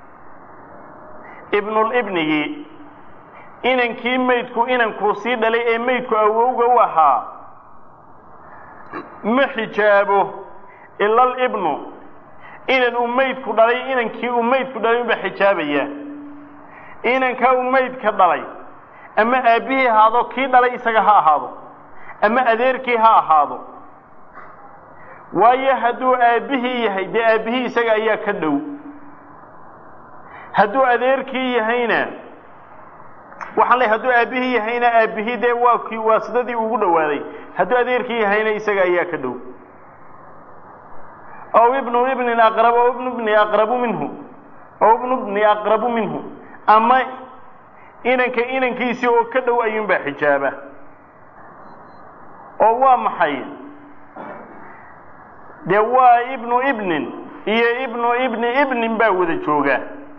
ibnulibnigii inankii maydku inankuu sii dhalay ee maydku awowga u ahaa ma xijaabo ila alibnu inan uu maydku dhalay inankii uu maydku dhalay unbaa xijaabaya inankaa uu maydka dhalay ama aabbihii ahaado kii dhalay isaga ha ahaado ama adeerkii ha ahaado waayo hadduu aabbihii yahay dee aabbihii isaga ayaa ka dhow hadduu adeerkii yahayna waxaan leey hadduu aabbihii yahayna aabbihii dee waa kii waasidadii ugu dhowaaday hadduu adeerkii yahayna isaga ayaa ka dhow ow ibnu ibnin aqrab ow ibnu ibni aqrabu minhu ow ibnu ibni aqrabu minhu ama inanka inankiisii oo ka dhow ayuunbaa xijaaba oo waa maxay dee waa ibnu ibnin iyo ibnu ibni ibnin baa wada jooga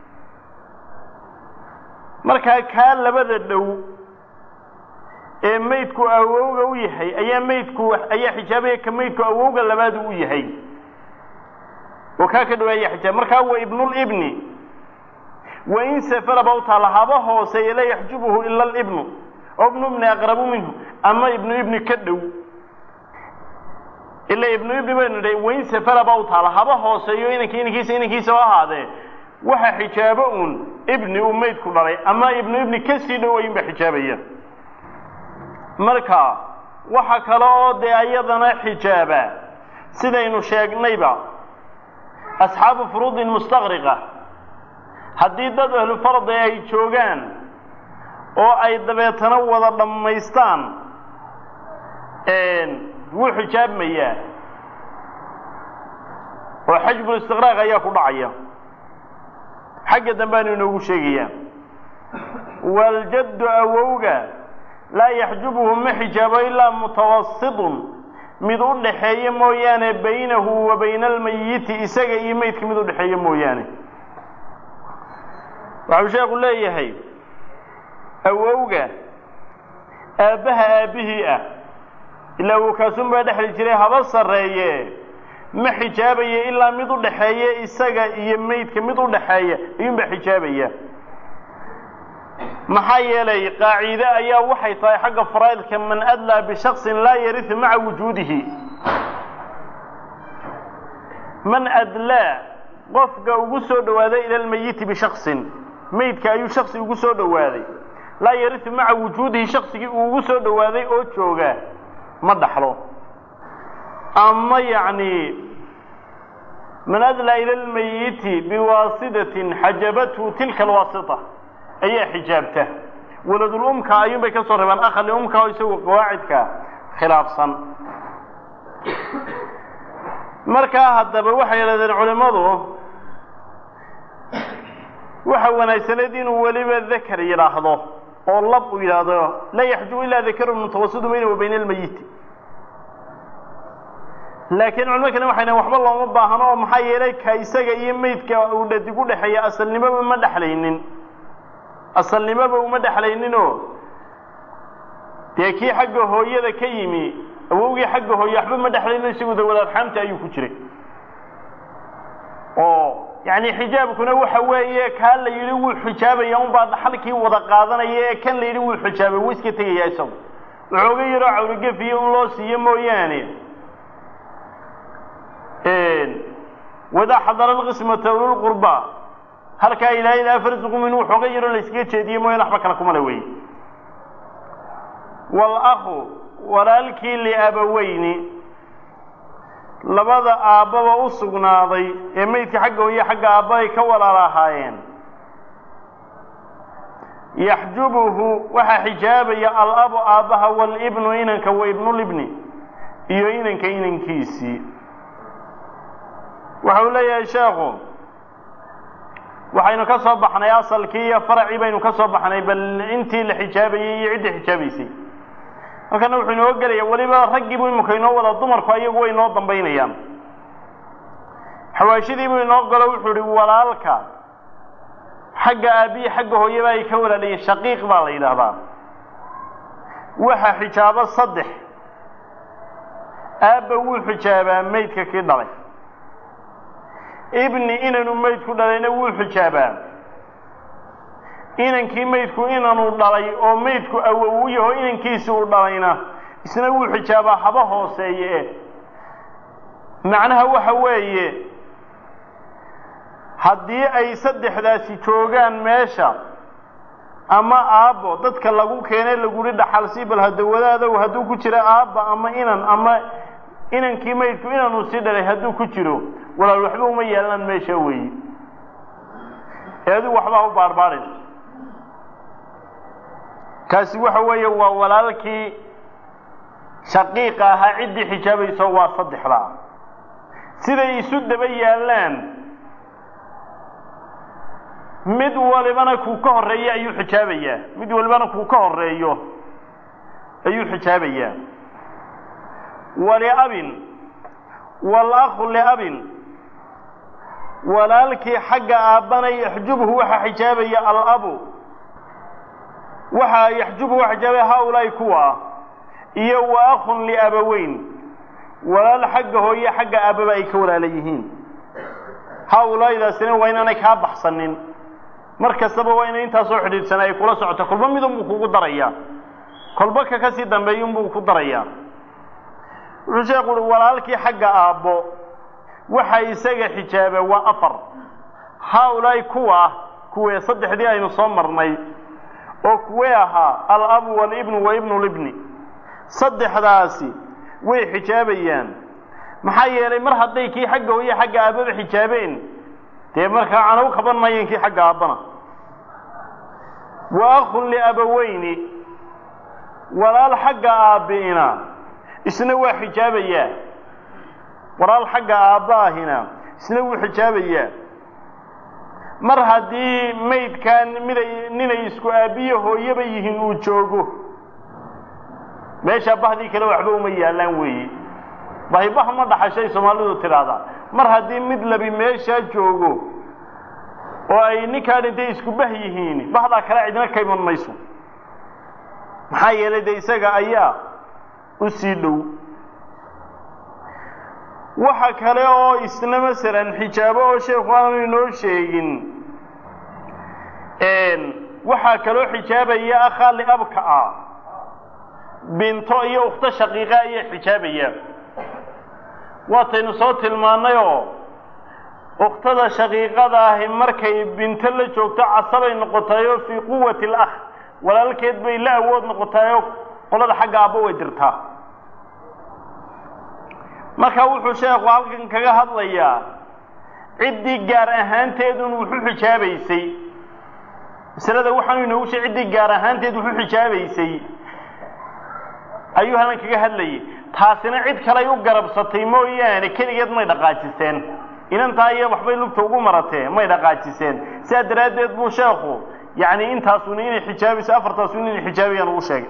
markaa kaa labada dhow ee maydku awowga u yahay ayaa maydku ayaa xijaabaya ka maydku awowga labaad u yahay oo kaa ka dhow ayaa xijaaba markaa waa ibnulibni wain safara ba u taalla haba hooseeye laa yaxjubuhu ila alibnu oo ibnu ibni aqrabu minhu ama ibnu ibni ka dhow ila ibnu ibni baynu nidhay wain safara ba u taalla haba hooseeyo inanka inankiisa inankiisa oo ahaadee waxa xijaabo uun ibni uu maydku dhalay ama ibnu ibni ka sii dhow ayuunba xijaabaya marka waxa kale oo dee ayadana xijaaba sidaynu sheegnayba asxaabu furuudin mustaqriqa haddii dad ahlu fardi ay joogaan oo ay dabeetana wada dhammaystaan wuu xijaabmayaa oo xajbul istiqraaq ayaa ku dhacaya xagga dambeanu inoogu sheegayaa waljaddu awowga laa yaxjubuhu ma xijaabo ilaa mutawasitun mid u dhaxeeya mooyaane baynahu wa bayna almayiti isaga iyo meydka mid u dhexeeya mooyaane waxau sheekhu leeyahay awowga aabbaha aabbihii ah ilaa uu kaasunbaa dhexli jiray haba sarreeye ma xijaabayo ilaa mid u dhaxeeya isaga iyo meydka mid u dhaxeeya ayuunbaa xijaabaya maxaa yeelay qaaciide ayaa waxay tahay xagga faraa'idka man adlaa bishaksin laa yariu maca wujuudihi man adlaa qofka ugu soo dhowaaday ila lmayiti bishaksin meydka ayuu shaksi ugu soo dhowaaday laa yariu maca wujuudihi shaksigii uu ugu soo dhowaaday oo jooga ma dhaxlo ama yacni man adlaa ila lmayiti biwaasitatin xajabathu tilka alwaasita ayaa xijaabta waladulumka ayuun bay ka soo reebaan akhali umka oo isagu qawaacidka khilaafsan markaa haddaba waxay yidhahdeen culimmadu waxa wanaagsaneed inuu weliba dakar yidhaahdo oo lab uu yidhaahdo laa yaxjubu ilaa dakarun mutawasidu bayna wa bayna almayiti laakiin culimo kale waxay dhahen waxba looma baahno oo maxaa yeelay ka isaga iyo meydka uu dhadig u dhexeeya asalnimoba ma dhexlaynin asalnimoba uma dhexlayninoo dee kii xagga hooyada ka yimi awowgii xagga hooye waxba ma dhexlaynin isagu dawalaadxaamta ayuu ku jiray oo yacni xijaabkuna waxa weeye kaa la yidhi wuu xijaabaya unbaa dhaxalkii wada qaadanaya ee kan la yidhi wuu xijaabay wuu iska tegaya isagu waxooga yaroo cawrigefiyo un loo siiyo mooyaane wadaa xadara alqismata ululqurba halkaa ilaahay laa farsuqu minhu waxooga yaroo la iskaga jeediye mooyaan waxba kale kuma le wey waal-akhu walaalkii liabaweyni labada aabbaba u sugnaaday ee meydka xagga hooye xagga aabba ay ka walaal ahaayeen yaxjubuhu waxaa xijaabaya al-abu aabbaha waalibnu inanka wa ibnulibni iyo inanka inankiisii waxau leeyahay sheekhu waxaynu ka soo baxnay asalkii iyo faracii baynu ka soo baxnay bal intii la xijaabayey iyo ciddii xijaabaysay halkana wuxuu inoo gelaya weliba raggiibuu imika inoo wada dumarku ayagu way inoo dambaynayaan xawaashidiibuu inoo galo wuxuu ihi walaalka xagga aabbiyi xagga hooyaba ay ka walaalayeen shaqiiq baa la yidhaahdaa waxa xijaabo saddex aabba wuu xijaabaa meydka kii dhalay ibni inanu meydku dhalayna wuu xijaabaa inankii meydku inanu dhalay oo meydku awow u yaho inankiisi uu dhalayna isna wuu xijaabaa haba hooseeye macnaha waxa weeye haddii ay saddexdaasi joogaan meesha ama aabbo dadka lagu keenay laguri dhaxalsii bal hadawadaadaw hadduu ku jiro aabba ama inan ama inankii meydku inanuu sii dhalay hadduu ku jiro walaal waxba uma yeelanaan meesha weeye ee adigu waxbaa u baarbaarin kaasi waxa weeye waa walaalkii shaqiiqa ahaa ciddii xijaabayso waa saddexdaa siday isu daba yaallaan mid walibana kuu ka horreeyo ayuu xijaabayaa mid walibana kuu ka horreeyo ayuu xijaabayaa waliabin wal-akhu liabin walaalkii xagga aabbana yaxjubhu waxaa xijaabaya alabu waxaa yaxjubhu waa xijaabaya haaulaa'i kuwa ah iyo wa akhun liabaweyn walaal xagga hooye xagga aabbaba ay ka walaala yihiin haaulaa'idaasina waa inaanay kaa baxsanin mar kastaba waa inay intaasoo xidhiidhsana ay kula socoto kolba midunbuu kugu darayaa kolba ka kasii dambeeyunbuu ku darayaa wuxuu sheekhu uhi walaalkii xagga aabbo waxa isaga xijaaba waa afar haaulaa'i kuwa ah kuwee saddexdii aynu soo marnay oo kuwee ahaa alabu walibnu wa ibnulibni saddexdaasi way xijaabayaan maxaa yeelay mar hadday kii xagga hooye xagga aabbaba xijaabeen dee markaa canaw kaban maayeen kii xagga aabbana wa akhun liabaweyni walaal xagga aabbi'ina isna waa xijaabayaa walaal xagga aabbaahina isna wuu xijaabayaa mar haddii maydkan miday ninay isku aabbiyo hooyaba yihiin uu joogo meeshaa bahdii kale waxba uma yaallaan weeye bahibah ma dhaxashay soomaalidu tidhaahdaa mar haddii mid labi meeshaa joogo oo ay ninkaa dhintay isku bah yihiin bahdaa kale cidna ka iman mayso maxaa yeelay dee isaga ayaa u sii dhow waxa kale oo isna masalan xijaabo oo sheekhu aanu inoo sheegin waxaa kaloo xijaabaya akhaa liabka ah binto iyo ukhto shaqiiqa ayaa xijaabaya waataynu soo tilmaannayoo ukhtada shaqiiqada ahi markay binto la joogto casabay noqotayoo fii quwati alakh walaalkeed bay la awood noqotayoo qolada xagga aabba way dirtaa marka wuxuu sheekhu halkan kaga hadlayaa ciddii gaar ahaanteedun wuxu xijaabaysay masalada waxaanu inoogu sheeg ciddii gaar ahaanteed wuxu xijaabaysay ayuu halkan kaga hadlayay taasina cid kaley u garabsatay mooyaane keligeed may dhaqaajiseen inantaa iyo waxbay lugta ugu maratee may dhaqaajiseen sidaa daraaddeed buu sheekhu yacni intaasuna inay xijaabayso afartaasuna inay xijaabayaan ugu sheegay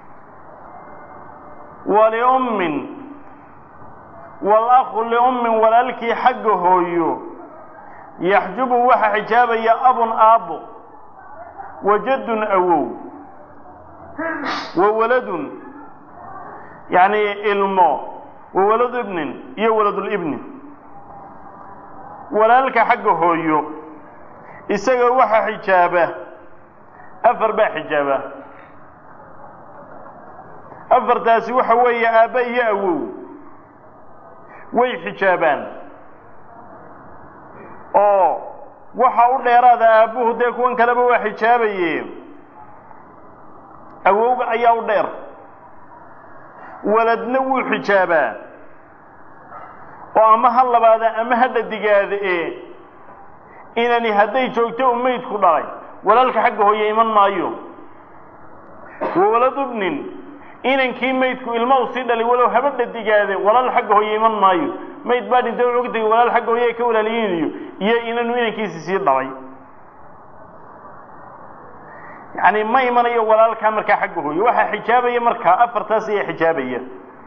waliummin walakhu liummin walaalkii xagga hooyo yaxjubu waxa xijaabaya abun aabbo wajadun awow wa waladun yacni ilmo wa waladu ibnin iyo waladulibni walaalka xagga hooyo isaga waxa xijaaba afar baa xijaaba afartaasi waxa weeye aabba iyo awow way xijaabaan oo waxa u dheeraada aabbuhu dee kuwan kaleba waa xijaabaye awowga ayaa u dheer waladna wuu xijaabaa oo ama ha labaada ama ha dhadigaada ee inani hadday joogto u maydku dhalay walaalka xagga hooye iman maayo wa waladubnin inankii maydku ilma u sii dhalay walow haba dhadigaade walaal xagga hooye iman maayo mayd baa dhintay wuxuu ka tegay walaal xagga hooye ay ka walaaliyiinayo iyo inanu inankiisi sii dhalay yacni ma imanayo walaalkaa markaa xagga hooye waxaa xijaabaya markaa afartaas ayaa xijaabaya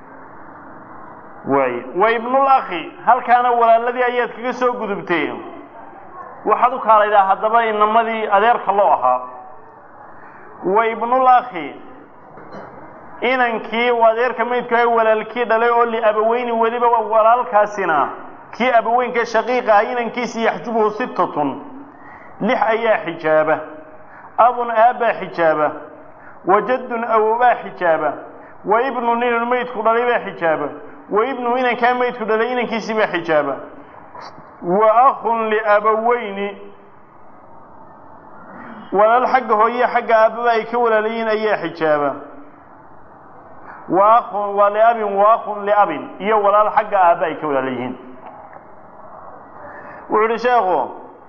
waay wa ibnul akhi halkaana walaaladii ayaad kaga soo gudubtee waxaad u kaalaydaa haddaba inamadii adeerka loo ahaa wa ibnul akhi inankii uu adeerka maydka walaalkii dhalay oo liabaweyni weliba walaalkaasina kii abaweynka shaqiiqa ah inankiisi yaxjubuhu sittatun lix ayaa xijaaba abun aabbaa xijaaba wa jaddun awobaa xijaaba wa ibnun inan maydku dhalay baa xijaaba wa ibnu inankaa maydku dhalay inankiisii baa xijaaba wa akhun liabaweyni walaal xagga hooye xagga aabbaba ay ka walaalayiin ayaa xijaaba wa akhun waa liabin wa akhun liabin iyo walaal xagga aabba ay ka walaalayihiin wuxuu uhi sheekhu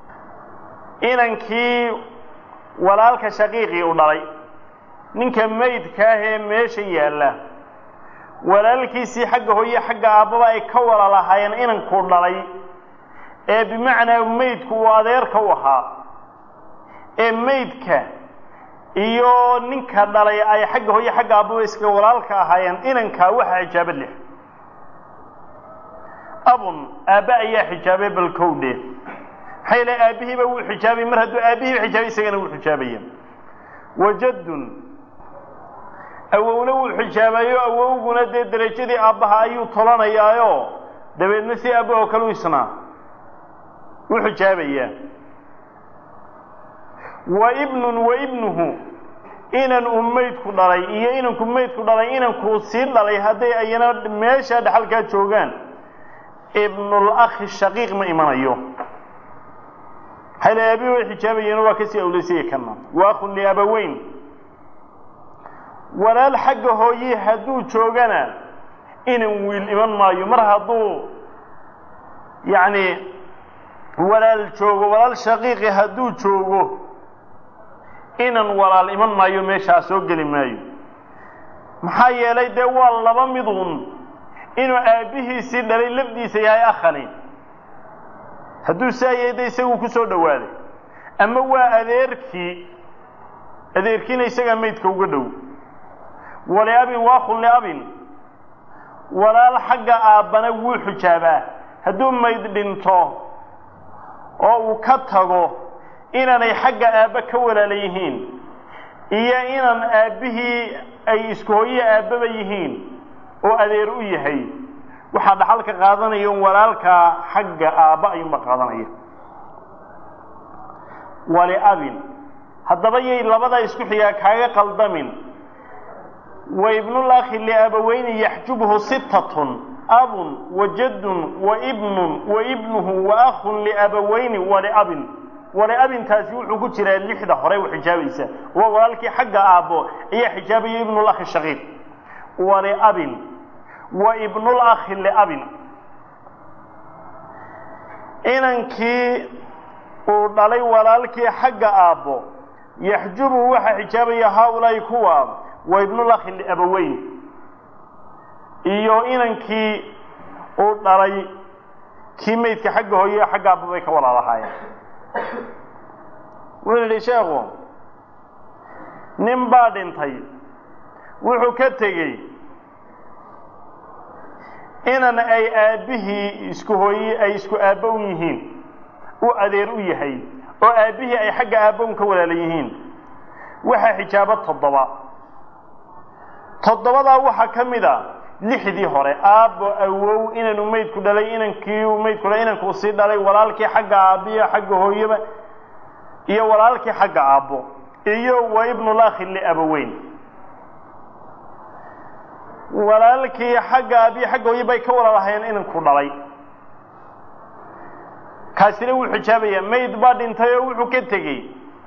inankii walaalka shaqiiqii u dhalay ninka maydkaahee meesha yaalla walaalkiisii xagga hooye xagga aabbaba ay ka walalahaayeen inankuu dhalay ee bimacnaa maydku uu adeerka u ahaa ee maydka iyo ninka dhalay ay xagga hooye xagga aabbaba iska walaalka ahaayeen inankaa waxaa xijaaba lix abun aabbe ayaa xijaabay balkowdhe maxaa yeele aabbihiiba wuu xijaabay mar hadduu aabbihiiba xijaabay isagana wuu xijaabaya wajaddun awowna wuu xijaabayo awowguna dee derajadii aabbaha ayuu tolanayaayo dabeedna si aabahoo kale u isnaa u xijaabayaa wa ibnun wa ibnuhu inan uu maydku dhalay iyo inanku maydku dhalay inankuu sii dhalay hadday ayana meeshaa dhexalkaa joogaan ibnul akhi shaqiiq ma imanayo xayla aabihi way xijaabayeen waa kasii awlaysaya kana wa akhun liabaweyn walaal xagga hooye hadduu joogana inan wiil iman maayo mar hadduu yacni walaal joogo walaal shaqiiqi hadduu joogo inan walaal iman maayo meeshaa soo geli maayo maxaa yeelay dee waa laba midun inuu aabbihiisii dhalay lafdiisa yahay akhani hadduu saa yahay de isaguu ku soo dhowaaday ama waa adeerkii adeerkiina isagaa maydka uga dhow waliabin waakhun liabin walaal xagga aabbana wuu xujaabaa hadduu mayd dhinto oo uu ka tago inaanay xagga aabba ka walaala yihiin iyo inaan aabbihii ay isku hooye aabbaba yihiin oo adeer u yahay waxaa dhaxalka qaadanaya un walaalkaa xagga aabba ayuunba qaadanaya waliabin haddaba yay labadaa isku xigaa kaaga qaldamin wa ibnulakhi liabaweyni yaxjubhu sittatun abun wa jaddun wa ibnun wa ibnuhu wa akhun liabaweyni waliabin waliabintaasi wuxuu ku jiraa lixda hore u xijaabaysa waa walaalkii xagga aabbo ayaa xijaabaya ibnulakhi shaqiiq waliabin wa ibnulakhi liabin inankii uu dhalay walaalkii xagga aabbo yaxjubu waxaa xijaabaya haaulaa'i kuwa wa ibnulakhi liabaweyn iyo inankii uu dhalay kii maydka xagga hooye xagga aabbo bay ka walaalahaayeen wuxuu yidhi sheekhu nin baa dhintay wuxuu ka tegey inan ay aabbihii isku hooye ay isku aabbo u yihiin u adeer u yahay oo aabbihii ay xagga aabbown ka walaala yihiin waxaa xijaabo toddoba toddobadaa waxaa ka mid a lixdii hore aabbo awow inanu maydku dhalay inankii uu maydku dhalay inankuu sii dhalay walaalkii xagga aabbiyo xagga hooyaba iyo walaalkii xagga aabbo iyo wa ibnulakhi liabaweyn walaalkii xagga aabbiyo xagga hooye bay ka walaalahayeen inanku dhalay kaasina wuu xijaabayaa mayd baa dhintay oo wuxuu ka tegey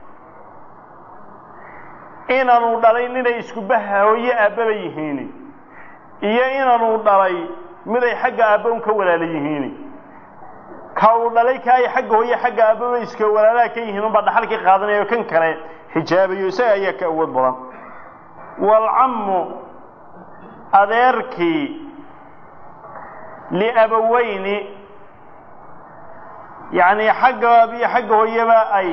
inanuu dhalay ninay isku baha hooye aabbaba yihiini iyo inanuu dhalay miday xagga aabbown ka walaala yihiini ka uu dhalay ka ay xagga hooye xagga aabbaba iska walaalaha ka yihiin unbaa dhaxalkii qaadanaya oo kan kale xijaabayo isaga ayaa ka awood badan waalcammu adeerkii liabaweyni yacni xagga aabiyo xagga hooyaba ay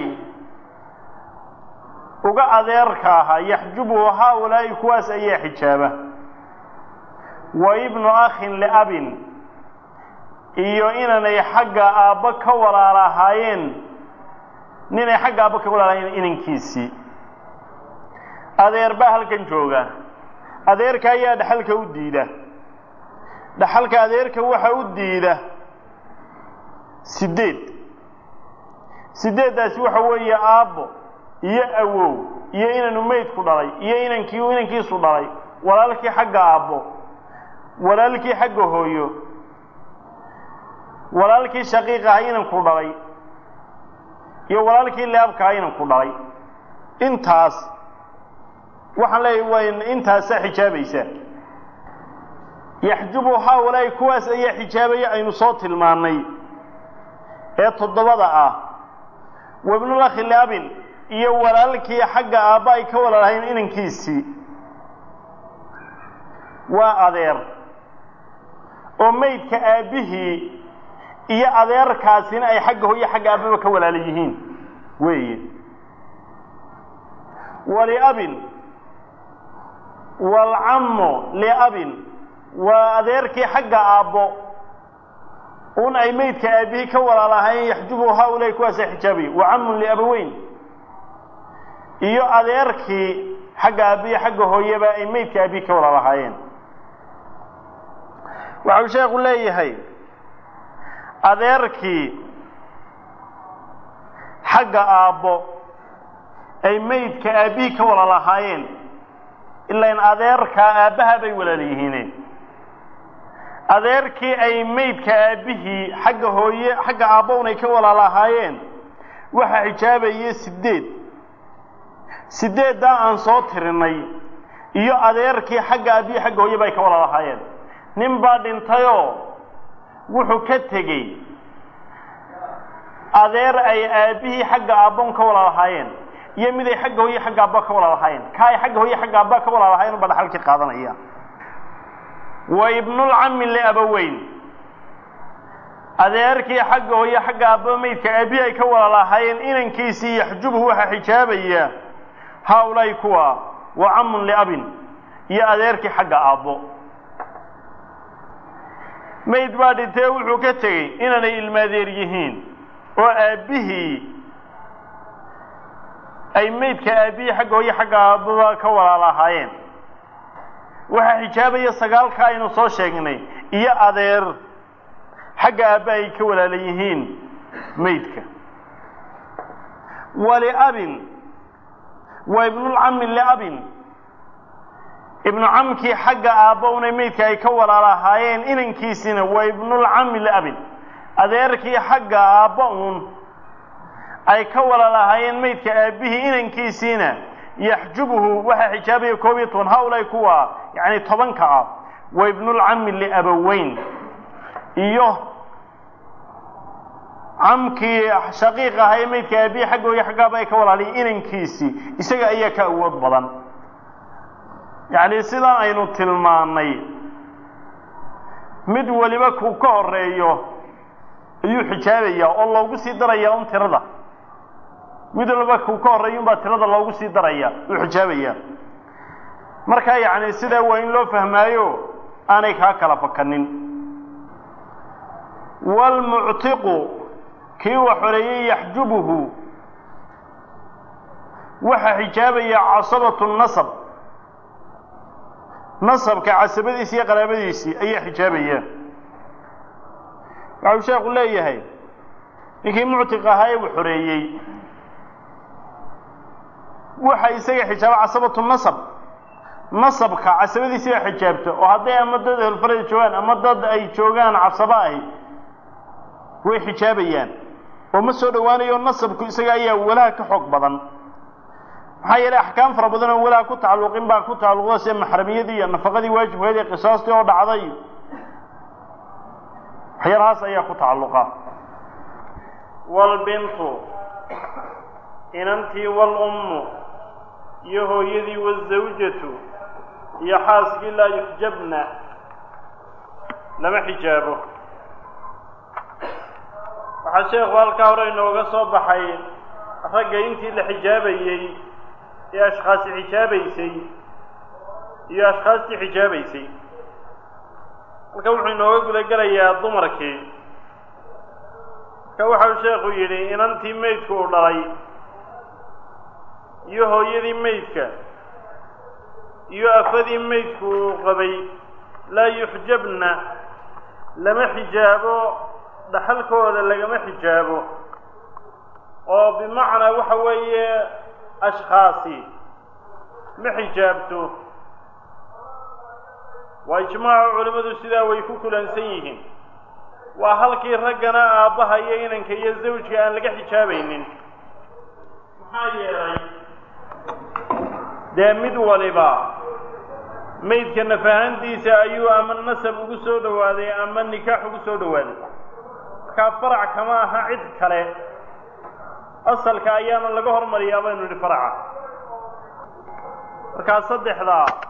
uga adeerka ahaa yaxjubu haaulaa'i kuwaas ayaa xijaaba wa ibnu akhin liabin iyo inanay xagga aabbo ka walaalahaayeen ninay xagga aabbo ka walaalahaayeen inankiisii adeer baa halkan jooga adeerka ayaa dhaxalka u diida dhaxalka adeerka waxa u diida sideed sideeddaasi waxa weeye aabbo iyo awow iyo inanu maydku dhalay iyo inankii inankiisu dhalay walaalkii xagga aabbo walaalkii xagga hooyo walaalkii shaqiiq aha inanku dhalay iyo walaalkii leabka aha inanku dhalay intaas waxaan leeyahy waa intaasa xijaabaysa yaxjubu haaulaa'i kuwaas ayaa xijaabaya aynu soo tilmaannay ee toddobada ah wabnulakhi liabin iyo walaalkii xagga aabba ay ka walaalahayn inankiisii waa adeer oo maydka aabbihii iyo adeerkaasina ay xagga hooye xagga aabbaba ka walaala yihiin weeye waliabin waalcammu liabin waa adeerkii xagga aabbo un ay maydka aabbihii ka walaalahayn yaxjubu haaulaa'i kuwaasa xijaabaya wa cammun liabaweyn iyo adeerkii xagga aabbihi xagga hooyaba ay maydka aabbihii ka walaalahaayeen waxau sheekhu leeyahay adeerkii xagga aabbo ay maydka aabbihii ka walaalahaayeen ilaa in adeerkaa aabbaha bay walaala yihiineen adeerkii ay maydka aabbihii xagga hooye xagga aabbown ay ka walaalahaayeen waxaa xijaabaya sideed sideeddaa aan soo tirinay iyo adeerkii xagga aabbihi xagga hooye bay ka walaalahaayeen nin baa dhintayoo wuxuu ka tegey adeer ay aabbihii xagga aabbown ka walaalahaayeen iyo mid ay xagga hooye xagga aabba ka walaalahaayeen ka ay xagga hooye xagga aabba ka walaalahayen unba dhaxalkii qaadanaya wa ibnulcammi liabaweyn adeerkii xagga hooye xagga aabba maydka aabihi ay ka walaalahaayeen inankiisii yaxjubhu waxaa xijaabaya haaulaa'i kuwa wa cammun liabin iyo adeerkii xagga aabbo mayd baa dhintee wuxuu ka tegey inaanay ilmaadeer yihiin oo aabbihii ay maydka aabbihii xagga hooyo xagga aabbaba ka walaal ahaayeen waxaa xijaabaya sagaalka aynu soo sheegnay iyo adeer xagga aabba ay ka walaala yihiin maydka waliabin wa ibnulcami liabin ibnu camkii xagga aabba una maydka ay ka walaal ahaayeen inankiisina waa ibnulcami liabin adeerkii xagga aabba uun ay ka walaal ahaayeen maydka aabbihii inankiisiina yaxjubuhu waxaa xijaabaya koob iyo toban hawlay kuwa yacni tobanka ah wa ibnulcami liabaweyn iyo camkii shaqiiq ahaa ee maydka aabbihii xagga hooyo xaggaaba ay ka walaaliya inankiisii isaga ayaa ka awood badan yacni sidaa aynu tilmaannay mid weliba kuu ka horeeyo ayuu xijaabayaa oo loogu sii darayaa un tirada mid waliba kuu ka horreeya unbaa tirada loogu sii daraya uu xijaabayaa markaa yacni sidaa waa in loo fahmaayo aanay kaa kala fakanin waalmuctiqu kii wax xoreeyey yaxjubuhu waxaa xijaabaya casabatu nasab nasabka casabadiisi iyo qaraabadiisii ayaa xijaabaya waxau sheekhu leeyahay ninkii muctiq ahaa ee uu xoreeyey waxa isaga xijaaba casabatu nasab nasabka casabadiisi baa xijaabta oo hadday ama dad ehelfarada joogaan ama dad ay joogaan casaba ahi way xijaabayaan oo ma soo dhowaanayo nasabku isaga ayaa walaha ka xoog badan maxaa yeelay axkaam fara badan oo walaha ku tacalluqin baa ku tacalluqda sida maxramiyadii iyo nafaqadii waajibkeed iyo qisaastii oo dhacday waxyaalahaas ayaa ku tacalluqa walbintu inantii walummu iyo hooyadii wazawjatu iyo xaaskii laa yuxjabna lama xijaabo waxaa sheekhu halkaa hore inooga soo baxay ragga intii la xijaabayey ee ashkhaasi xijaabaysay iyo ashkhaastii xijaabaysay halka wuxuu inooga guda gelayaa dumarkii marka waxau sheekhu yidhi inantii maydku uu dhalay iyo hooyadii maydka iyo afadii maydku uu qabay laa yuxjabna lama xijaabo dhaxalkooda lagama xijaabo oo bimacnaa waxa weeye ashkhaasi ma xijaabto waa ijmaacu culimmadu sidaa way ku kulansan yihiin waa halkii raggana aabbaha iyo inanka iyo zawjka aan laga xijaabaynin maxaa yeelay dee mid waliba maydka nafahantiisa ayuu ama nasab ugu soo dhowaaday ama nikaax ugu soo dhowaaday markaa farac kama aha cid kale asalka ayaana laga hormariyaa baynu idhi faraca markaa saddexdaa